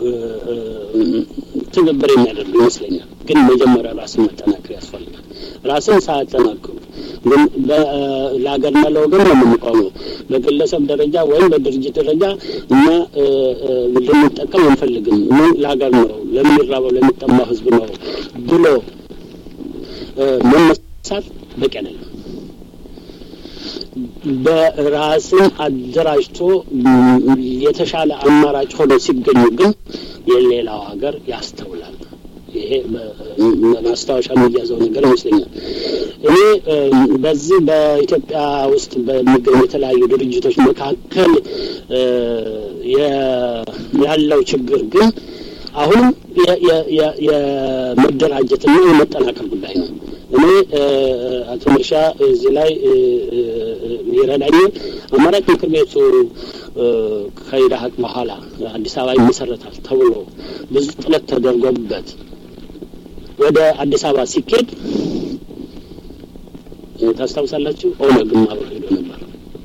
ትብብር የሚያደርጉ ይመስለኛል። ግን መጀመሪያ ራስን መጠናከር ያስፈልጋል። ራስን ሳያጠናክሩ ግን ለሀገርና ለወገን ነው የምንቆመው። በግለሰብ ደረጃ ወይም በድርጅት ደረጃ እኛ ልንጠቀም አንፈልግም፣ ለሀገር ነው፣ ለሚራበው ለሚጠማው ህዝብ ነው ብሎ መነሳት በቂ አይደለም። በራስን አደራጅቶ የተሻለ አማራጭ ሆኖ ሲገኙ ግን የሌላው ሀገር ያስተውላል። ይሄ ማስታወሻ የሚያዘው ነገር ይመስለኛል። እኔ በዚህ በኢትዮጵያ ውስጥ በሚገኙ የተለያዩ ድርጅቶች መካከል ያለው ችግር ግን አሁንም የመደራጀትና የመጠናከር ጉዳይ ነው። እኔ አቶ መርሻ እዚህ ላይ ይረዳኝ አማራጭ ምክር ቤቱ ከኢዳሀቅ በኋላ አዲስ አበባ ይመሰረታል ተብሎ ብዙ ጥረት ተደርጎበት ወደ አዲስ አበባ ሲኬድ ታስታውሳላችሁ፣ ኦነግም አብሮ ሄዶ ነበር።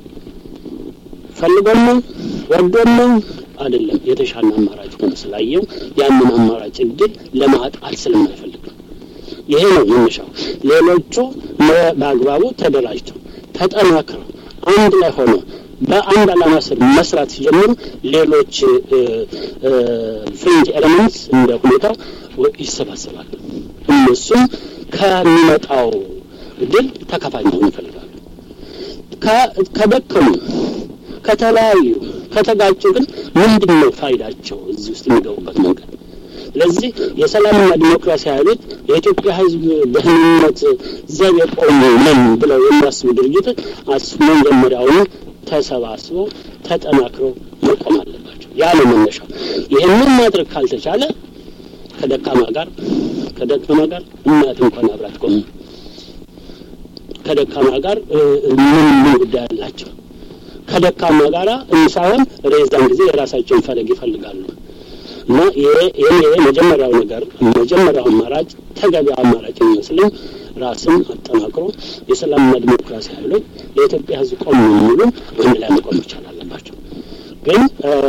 ፈልጎም ነው ወዶም ነው አይደለም፣ የተሻለ አማራጭ ሆነ ስላየው ያንን አማራጭ እድል ለማጣት ስለማይፈልግ ነው። ይሄ ነው መነሻው። ሌሎቹ በአግባቡ ተደራጅተው ተጠናክረው አንድ ላይ ሆነው በአንድ ዓላማ ስር መስራት ሲጀምሩ ሌሎች ፍሪንጅ ኤሌመንትስ እንደ ሁኔታው ይሰባሰባሉ። እነሱም ከሚመጣው ድል ተካፋይ መሆን ይፈልጋሉ። ከደከሙ፣ ከተለያዩ፣ ከተጋጩ ግን ምንድን ነው ፋይዳቸው እዚህ ውስጥ የሚገቡበት መንገድ? ስለዚህ የሰላምና ዲሞክራሲ ኃይሎች የኢትዮጵያ ሕዝብ ደህንነት ዘብ የቆሙ ነን ብለው የሚያስቡ ድርጅቶች መጀመሪያውኑ ተሰባስበው ተጠናክረው መቆም አለባቸው። ያ ነው መነሻው። ይህንን ማድረግ ካልተቻለ ከደካማ ጋር ከደካማ ጋር እናት እንኳን አብራት ቆሙ ከደካማ ጋር ምን ምን ጉዳይ አላቸው? ከደካማ ጋር ሳይሆን ሬዛን ጊዜ የራሳቸውን ፈለግ ይፈልጋሉ። እና ይሄ ይሄ መጀመሪያው ነገር መጀመሪያው አማራጭ ተገቢ አማራጭ የሚመስለኝ ራስን አጠናክሮ የሰላምና ዲሞክራሲ ኃይሎች ለኢትዮጵያ ሕዝብ ቆም የሚሉ አንድ ላይ መቆም መቻል አለባቸው። ግን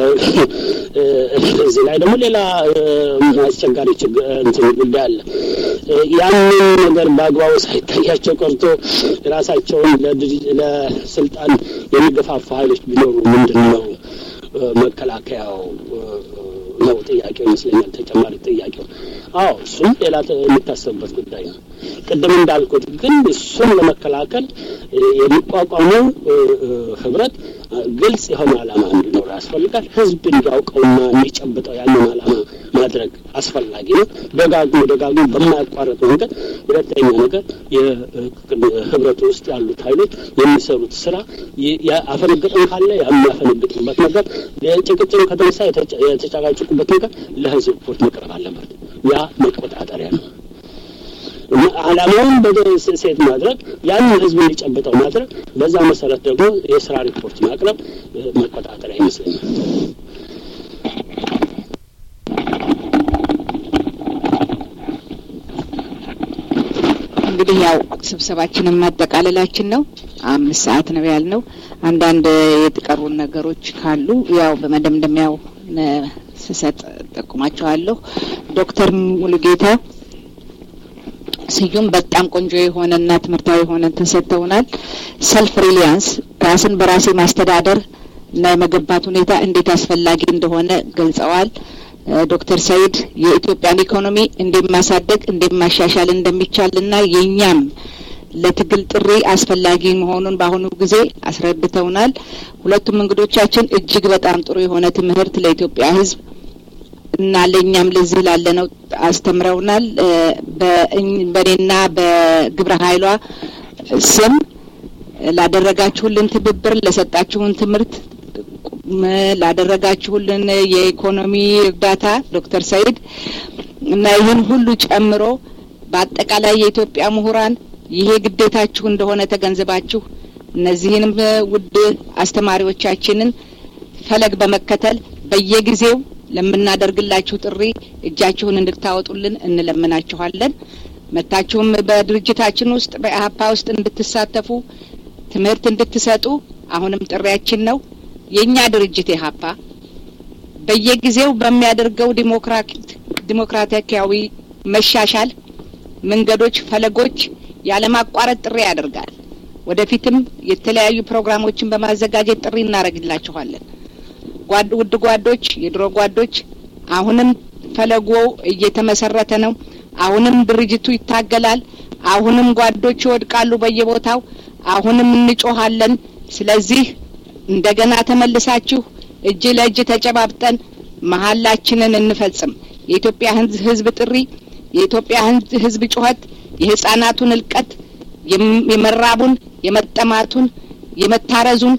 እዚህ ላይ ደግሞ ሌላ አስቸጋሪ እንትን ጉዳይ አለ። ያንን ነገር በአግባቡ ሳይታያቸው ቀርቶ ራሳቸውን ለስልጣን የሚገፋፉ ኃይሎች ቢኖሩ ምንድን ነው መከላከያው ነው ጥያቄው ይመስለኛል። ተጨማሪ ጥያቄው አዎ፣ እሱም ሌላ የሚታሰብበት ጉዳይ ነው። ቅድም እንዳልኩት ግን እሱን ለመከላከል የሚቋቋመው ህብረት ግልጽ የሆነ ዓላማ እንዲኖር ያስፈልጋል። ህዝብ እንዲያውቀውና እንዲጨብጠው ያንን ዓላማ ማድረግ አስፈላጊ ነው። ደጋግሞ ደጋግሞ በማያቋረጥ መንገድ። ሁለተኛ ነገር የህብረቱ ውስጥ ያሉት ኃይሎች የሚሰሩት ስራ ያፈነገጠን ካለ የሚያፈነግጡበት ነገር፣ ጭቅጭቅ ከተነሳ የተጨቃጨቁበት ነገር ለህዝብ ሪፖርት መቅረብ አለበት። ያ መቆጣጠሪያ ነው። ዓላማውን በሴት ማድረግ ያንን ህዝብ እንዲጨብጠው ማድረግ፣ በዛ መሰረት ደግሞ የስራ ሪፖርት ማቅረብ መቆጣጠሪያ ይመስለኛል። እንግዲህ ያው ስብሰባችንን ማጠቃለላችን ነው። አምስት ሰዓት ነው ያልነው። አንዳንድ የተቀሩን ነገሮች ካሉ ያው በመደምደሚያው ስሰጥ ጠቁማቸዋለሁ። ዶክተር ሙሉጌታ ስዩም በጣም ቆንጆ የሆነና ትምህርታዊ የሆነ ተሰጥተውናል። ሰልፍ ሪሊያንስ ራስን በራሴ ማስተዳደር እና የመገንባት ሁኔታ እንዴት አስፈላጊ እንደሆነ ገልጸዋል። ዶክተር ሰይድ የኢትዮጵያን ኢኮኖሚ እንዴት ማሳደግ እንዴት ማሻሻል እንደሚቻል እና የእኛም ለትግል ጥሪ አስፈላጊ መሆኑን በአሁኑ ጊዜ አስረድተውናል። ሁለቱም እንግዶቻችን እጅግ በጣም ጥሩ የሆነ ትምህርት ለኢትዮጵያ ሕዝብ እና ለእኛም ለዚህ ላለነው አስተምረውናል። በእኔና በግብረ ኃይሏ ስም ላደረጋችሁልን ትብብር፣ ለሰጣችሁን ትምህርት፣ ላደረጋችሁልን የኢኮኖሚ እርዳታ ዶክተር ሰይድ እና ይህን ሁሉ ጨምሮ በአጠቃላይ የኢትዮጵያ ምሁራን ይሄ ግዴታችሁ እንደሆነ ተገንዝባችሁ እነዚህንም ውድ አስተማሪዎቻችንን ፈለግ በመከተል በየጊዜው ለምናደርግላችሁ ጥሪ እጃችሁን እንድታወጡልን እንለምናችኋለን። መታችሁም በድርጅታችን ውስጥ በኢህአፓ ውስጥ እንድትሳተፉ ትምህርት እንድትሰጡ አሁንም ጥሪያችን ነው። የእኛ ድርጅት ኢህአፓ በየጊዜው በሚያደርገው ዲሞክራቲካዊ መሻሻል መንገዶች፣ ፈለጎች ያለማቋረጥ ጥሪ ያደርጋል። ወደፊትም የተለያዩ ፕሮግራሞችን በማዘጋጀት ጥሪ እናደርግላችኋለን። ውድ ጓዶች፣ የድሮ ጓዶች፣ አሁንም ፈለጎ እየተመሰረተ ነው። አሁንም ድርጅቱ ይታገላል። አሁንም ጓዶች ይወድቃሉ በየቦታው። አሁንም እንጮሃለን። ስለዚህ እንደገና ተመልሳችሁ እጅ ለእጅ ተጨባብጠን መሀላችንን እንፈጽም። የኢትዮጵያ ሕዝብ ጥሪ፣ የኢትዮጵያ ሕዝብ ጩኸት፣ የህጻናቱን እልቀት፣ የመራቡን፣ የመጠማቱን፣ የመታረዙን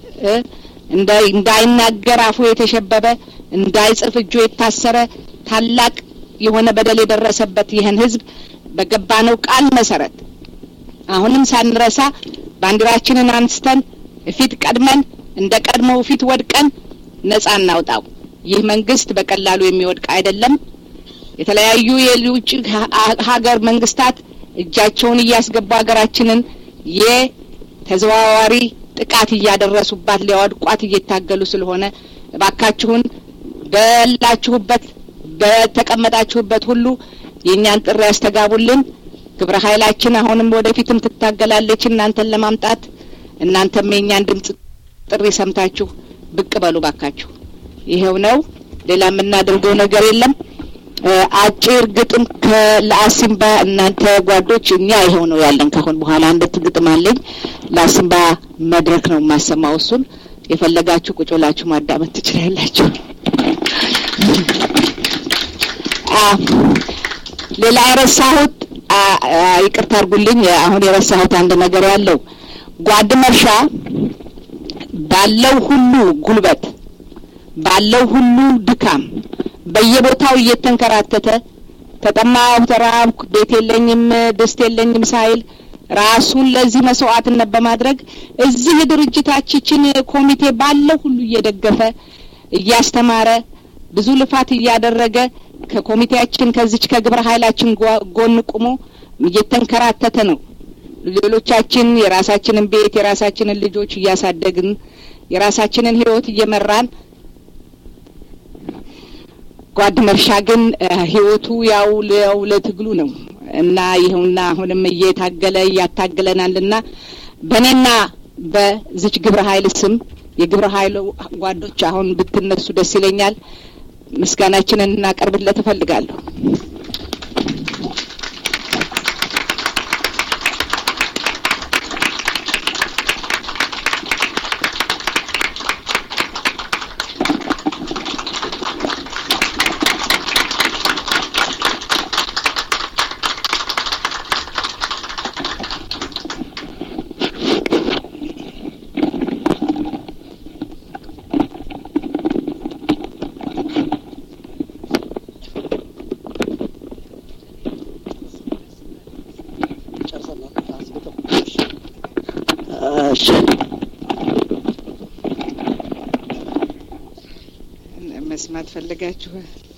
እንዳይናገር አፉ የተሸበበ እንዳይጽፍ እጁ የታሰረ ታላቅ የሆነ በደል የደረሰበት ይህን ህዝብ በገባነው ቃል መሰረት አሁንም ሳንረሳ ባንዲራችንን አንስተን ፊት ቀድመን እንደ ቀድሞው ፊት ወድቀን ነጻ እናውጣው። ይህ መንግስት በቀላሉ የሚወድቅ አይደለም። የተለያዩ የውጭ ሀገር መንግስታት እጃቸውን እያስገቡ ሀገራችንን የተዘዋዋሪ ጥቃት እያደረሱባት ሊያወድቋት እየታገሉ ስለሆነ እባካችሁን በላችሁበት በተቀመጣችሁበት ሁሉ የእኛን ጥሪ ያስተጋቡልን። ግብረ ኃይላችን አሁንም ወደፊትም ትታገላለች እናንተን ለማምጣት። እናንተም የእኛን ድምጽ ጥሪ ሰምታችሁ ብቅ በሉ ባካችሁ። ይኸው ነው። ሌላ የምናደርገው ነገር የለም። አጭር ግጥም ለአሲምባ እናንተ ጓዶች፣ እኛ ይኸው ነው ያለን። ካሁን በኋላ አንዲት ግጥም አለኝ ለአሲምባ መድረክ ነው የማሰማው። እሱን የፈለጋችሁ ቁጭ ብላችሁ ማዳመጥ ትችላላችሁ። ሌላ የረሳሁት ይቅርታ አድርጉልኝ። አሁን የረሳሁት አንድ ነገር ያለው ጓድ መርሻ ባለው ሁሉ ጉልበት ባለው ሁሉ ድካም በየቦታው እየተንከራተተ ተጠማሁ፣ ተራብኩ፣ ቤት የለኝም፣ ድስት የለኝም ሳይል ራሱን ለዚህ መስዋዕትነት በማድረግ እዚህ ድርጅታችን ኮሚቴ ባለው ሁሉ እየደገፈ እያስተማረ ብዙ ልፋት እያደረገ ከኮሚቴያችን ከዚች ከግብረ ኃይላችን ጎን ቁሞ እየተንከራተተ ነው። ሌሎቻችን የራሳችንን ቤት የራሳችንን ልጆች እያሳደግን የራሳችንን ሕይወት እየመራን ጓድ መርሻ ግን ሕይወቱ ያው ያው ለትግሉ ነው እና ይኸውና አሁንም እየታገለ እያታገለናልና በእኔና በዚች ግብረ ኃይል ስም የግብረ ኃይሉ ጓዶች አሁን ብትነሱ ደስ ይለኛል። ምስጋናችንን እናቀርብለት እፈልጋለሁ። መስማት ፈለጋችሁ?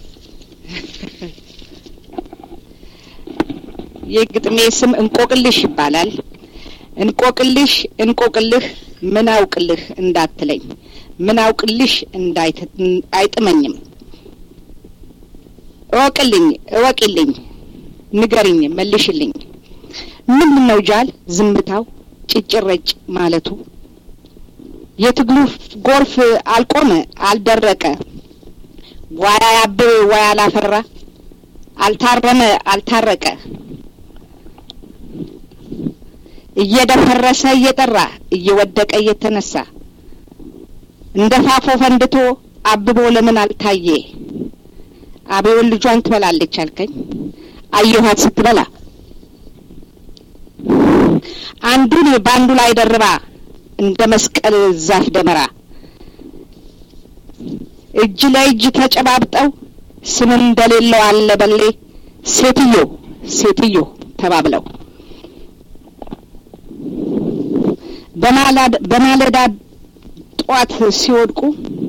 የግጥሜ ስም እንቆቅልሽ ይባላል። እንቆቅልሽ እንቆቅልህ ምን አውቅልህ እንዳትለኝ ምን አውቅልሽ አይጥመኝም። እወቅልኝ እወቂልኝ ንገሪኝ መልሽልኝ። ምንድን ነው ጃል ዝምታው ጭጭረጭ ማለቱ? የትግሉ ጎርፍ አልቆመ አልደረቀ ዋያ ያብብ ዋያ አላፈራ አልታረመ አልታረቀ እየደፈረሰ እየጠራ እየወደቀ እየተነሳ እንደ ፋፎ ፈንድቶ አብቦ ለምን አልታየ? አቤውን ልጇን ትበላለች አልከኝ አየኋት ስትበላ አንዱን በአንዱ ላይ ደርባ እንደ መስቀል ዛፍ ደመራ እጅ ለእጅ ተጨባብጠው ስም እንደሌለው አለ በሌ ሴትዮ ሴትዮ ተባብለው በማለዳ ጧት ሲወድቁ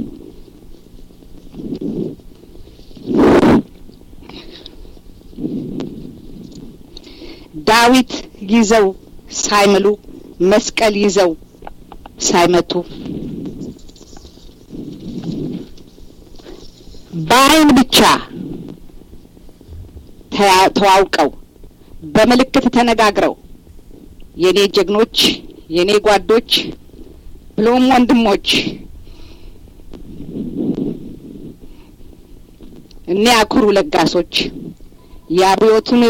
ዳዊት ይዘው ሳይምሉ መስቀል ይዘው ሳይመቱ በአይን ብቻ ተዋውቀው በምልክት ተነጋግረው የኔ ጀግኖች የኔ ጓዶች ብሎም ወንድሞች እኔ አኩሩ ለጋሶች የአብዮቱን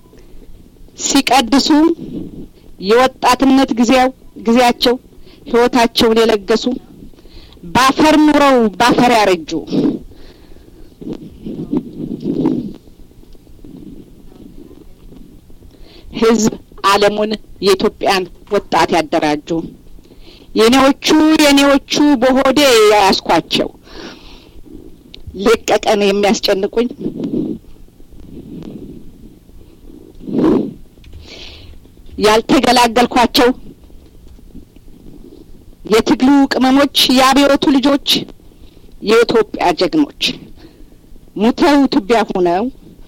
ሲቀድሱ የወጣትነት ጊዜው ጊዜያቸው ህይወታቸውን የለገሱ ባፈር ኑረው ባፈር ያረጁ ህዝብ ዓለሙን የኢትዮጵያን ወጣት ያደራጁ የኔዎቹ የኔዎቹ በሆዴ ያያስኳቸው ሌቀቀን የሚያስጨንቁኝ ያልተገላገልኳቸው የትግሉ ቅመሞች የአብዮቱ ልጆች የኢትዮጵያ ጀግኖች ሙተው ትቢያ ሆነው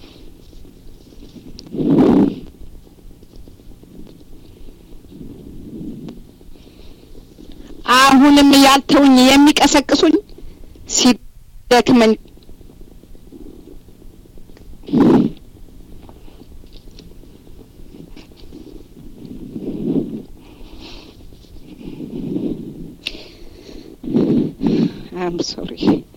አሁንም ያልተውኝ የሚቀሰቅሱኝ ሲደክመኝ አም ሶሪ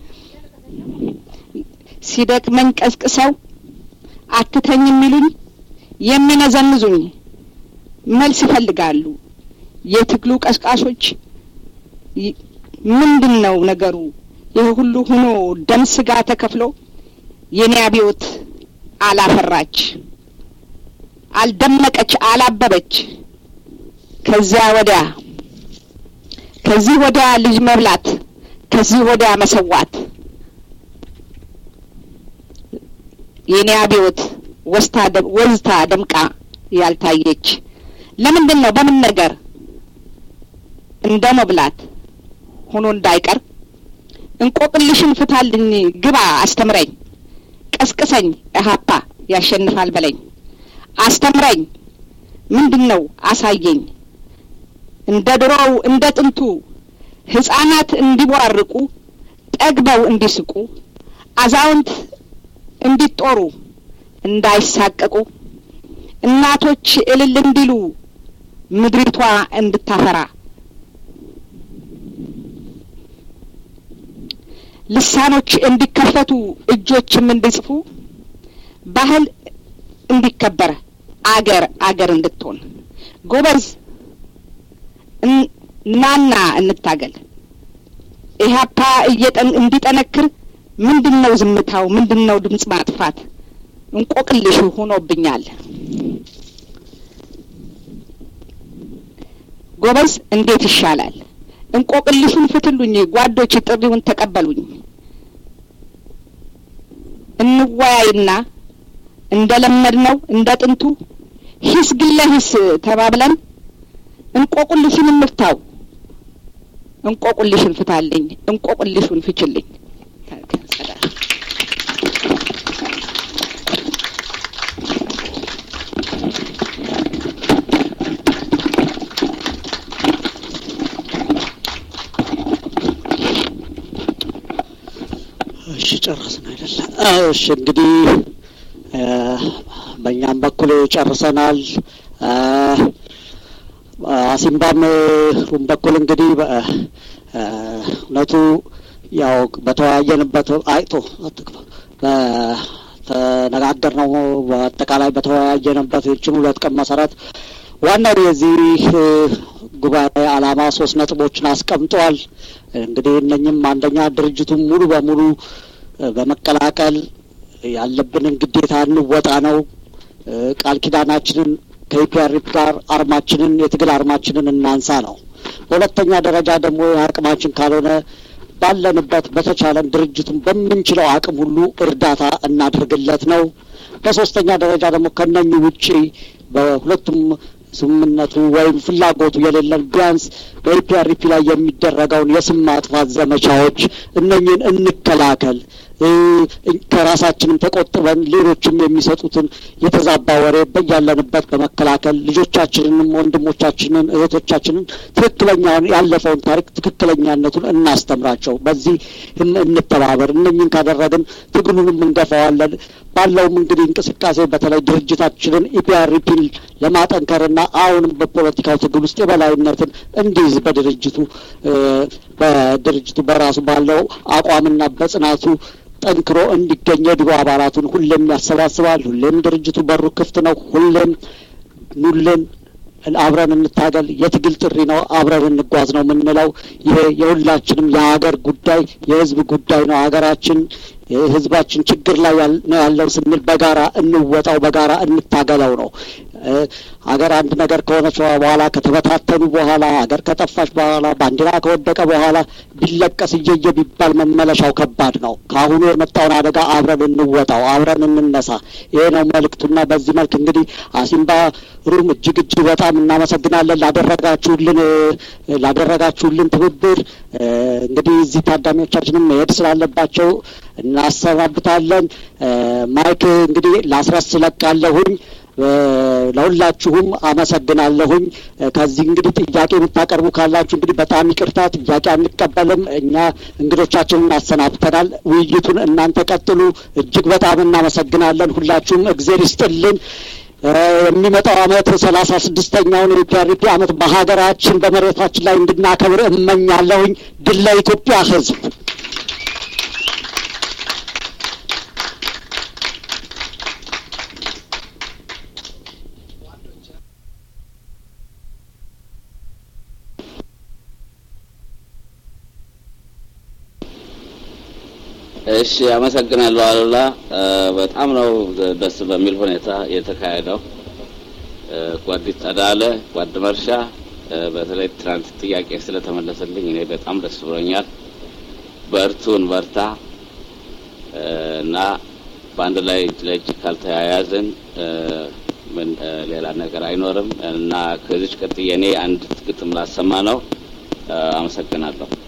ሲደክመኝ ቀስቅሰው አትተኝ የሚሉኝ የሚነዘንዙኝ መልስ ይፈልጋሉ። የትግሉ ቀስቃሾች ምንድን ነው ነገሩ? ይህ ሁሉ ሆኖ ደም ስጋ ተከፍሎ የኔ አብዮት አላፈራች፣ አልደመቀች፣ አላበበች። ከዚያ ወዲያ ከዚህ ወዲያ ልጅ መብላት፣ ከዚህ ወዲያ መሰዋት የኔ አብዮት ወዝታ ደምቃ ያልታየች ለምንድን ነው? በምን ነገር እንደ መብላት ሆኖ እንዳይቀር እንቆቅልሽን ፍታልኝ፣ ግባ አስተምረኝ፣ ቀስቅሰኝ፣ እሀፓ ያሸንፋል በለኝ፣ አስተምረኝ፣ ምንድን ነው አሳየኝ። እንደ ድሮው እንደ ጥንቱ ህጻናት እንዲቧርቁ ጠግበው እንዲስቁ አዛውንት እንዲጦሩ እንዳይሳቀቁ እናቶች እልል እንዲሉ ምድሪቷ እንድታፈራ ልሳኖች እንዲከፈቱ እጆችም እንዲጽፉ ባህል እንዲከበር አገር አገር እንድትሆን ጎበዝ ናና እንታገል ኢህአፓ እንዲጠነክር ምንድን ነው ዝምታው? ምንድን ነው ድምጽ ማጥፋት? እንቆቅልሽ ሆኖብኛል። ጎበዝ እንዴት ይሻላል? እንቆቅልሹን ፍትሉኝ ጓዶች፣ ጥሪውን ተቀበሉኝ። እንወያይና እንደ ለመድነው እንደ ጥንቱ ሂስ ግለ ሂስ ተባብለን እንቆቅልሹን እንፍታው። እንቆቅልሽን ፍታልኝ፣ እንቆቅልሹን ፍችልኝ። እሺ ጨረስን አይደለ? እሺ እንግዲህ በእኛም በኩል ጨርሰናል። አሲምባም ሩም በኩል እንግዲህ እውነቱ ያው በተወያየንበት አይቶ በተነጋገርነው በአጠቃላይ በተወያየንበት ይችን ሁለት ቀን መሰረት ዋናው የዚህ ጉባኤ ዓላማ ሶስት ነጥቦችን አስቀምጧል። እንግዲህ እነኝም አንደኛ ድርጅቱን ሙሉ በሙሉ በመቀላቀል ያለብንን ግዴታ እንወጣ ነው። ቃል ኪዳናችንን ከኢፒአርፒ ጋር አርማችንን የትግል አርማችንን እናንሳ ነው። በሁለተኛ ደረጃ ደግሞ የአቅማችን ካልሆነ ባለንበት በተቻለን ድርጅቱን በምንችለው አቅም ሁሉ እርዳታ እናድርግለት ነው። በሶስተኛ ደረጃ ደግሞ ከነኚህ ውጪ በሁለቱም ስምምነቱ ወይም ፍላጎቱ የሌለን ቢያንስ በኢፒአርፒ ላይ የሚደረገውን የስም ማጥፋት ዘመቻዎች እነኝን እንከላከል። ከራሳችንም ተቆጥበን ሌሎችም የሚሰጡትን የተዛባ ወሬ በያለንበት በመከላከል ልጆቻችንንም ወንድሞቻችንን እህቶቻችንን ትክክለኛውን ያለፈውን ታሪክ ትክክለኛነቱን እናስተምራቸው። በዚህ እንተባበር። እነኝን ካደረግን ትግሉንም እንገፋዋለን። ባለውም እንግዲህ እንቅስቃሴ በተለይ ድርጅታችንን ኢፒአርፒን ለማጠንከርና አሁንም በፖለቲካው ትግል ውስጥ የበላይነትን እንዲይዝ በድርጅቱ በድርጅቱ በራሱ ባለው አቋምና በጽናቱ ጠንክሮ እንዲገኝ የድሮ አባላቱን ሁሌም ያሰባስባል። ሁሌም ድርጅቱ በሩ ክፍት ነው። ሁሌም ኑልን፣ አብረን እንታገል፣ የትግል ጥሪ ነው፣ አብረን እንጓዝ ነው የምንለው። ይሄ የሁላችንም የሀገር ጉዳይ የህዝብ ጉዳይ ነው። ሀገራችን ህዝባችን ችግር ላይ ነው ያለው ስንል በጋራ እንወጣው፣ በጋራ እንታገለው ነው። ሀገር አንድ ነገር ከሆነች በኋላ ከተበታተኑ በኋላ ሀገር ከጠፋች በኋላ ባንዲራ ከወደቀ በኋላ ቢለቀስ እየየ ቢባል መመለሻው ከባድ ነው። ከአሁኑ የመጣውን አደጋ አብረን እንወጣው፣ አብረን እንነሳ። ይሄ ነው መልእክቱና በዚህ መልክ እንግዲህ አሲምባ ሩም እጅግ እጅግ በጣም እናመሰግናለን ላደረጋችሁልን ላደረጋችሁልን ትብብር። እንግዲህ እዚህ ታዳሚዎቻችንም መሄድ ስላለባቸው እናሰናብታለን። ማይክ እንግዲህ ላስረስ ለቃለሁኝ። ለሁላችሁም አመሰግናለሁኝ። ከዚህ እንግዲህ ጥያቄ የምታቀርቡ ካላችሁ እንግዲህ በጣም ይቅርታ፣ ጥያቄ አንቀበልም። እኛ እንግዶቻችንን አሰናብተናል። ውይይቱን እናንተ ቀጥሉ። እጅግ በጣም እናመሰግናለን። ሁላችሁም እግዜር ይስጥልን። የሚመጣው አመት ሰላሳ ስድስተኛውን የኢፒአርፒ አመት በሀገራችን በመሬታችን ላይ እንድናከብር እመኛለሁኝ። ድል ለኢትዮጵያ ሕዝብ። እሺ አመሰግናለሁ አሉላ። በጣም ነው ደስ በሚል ሁኔታ የተካሄደው። ጓዲት ጸዳለ፣ ጓድ መርሻ በተለይ ትናንት ጥያቄ ስለተመለሰልኝ እኔ በጣም ደስ ብሎኛል። በርቱን በርታ እና በአንድ ላይ እጅ ለእጅ ካልተያያዝን ምን ሌላ ነገር አይኖርም እና ከዚች ቀጥዬ እኔ አንድ ግጥም ላሰማ ነው። አመሰግናለሁ።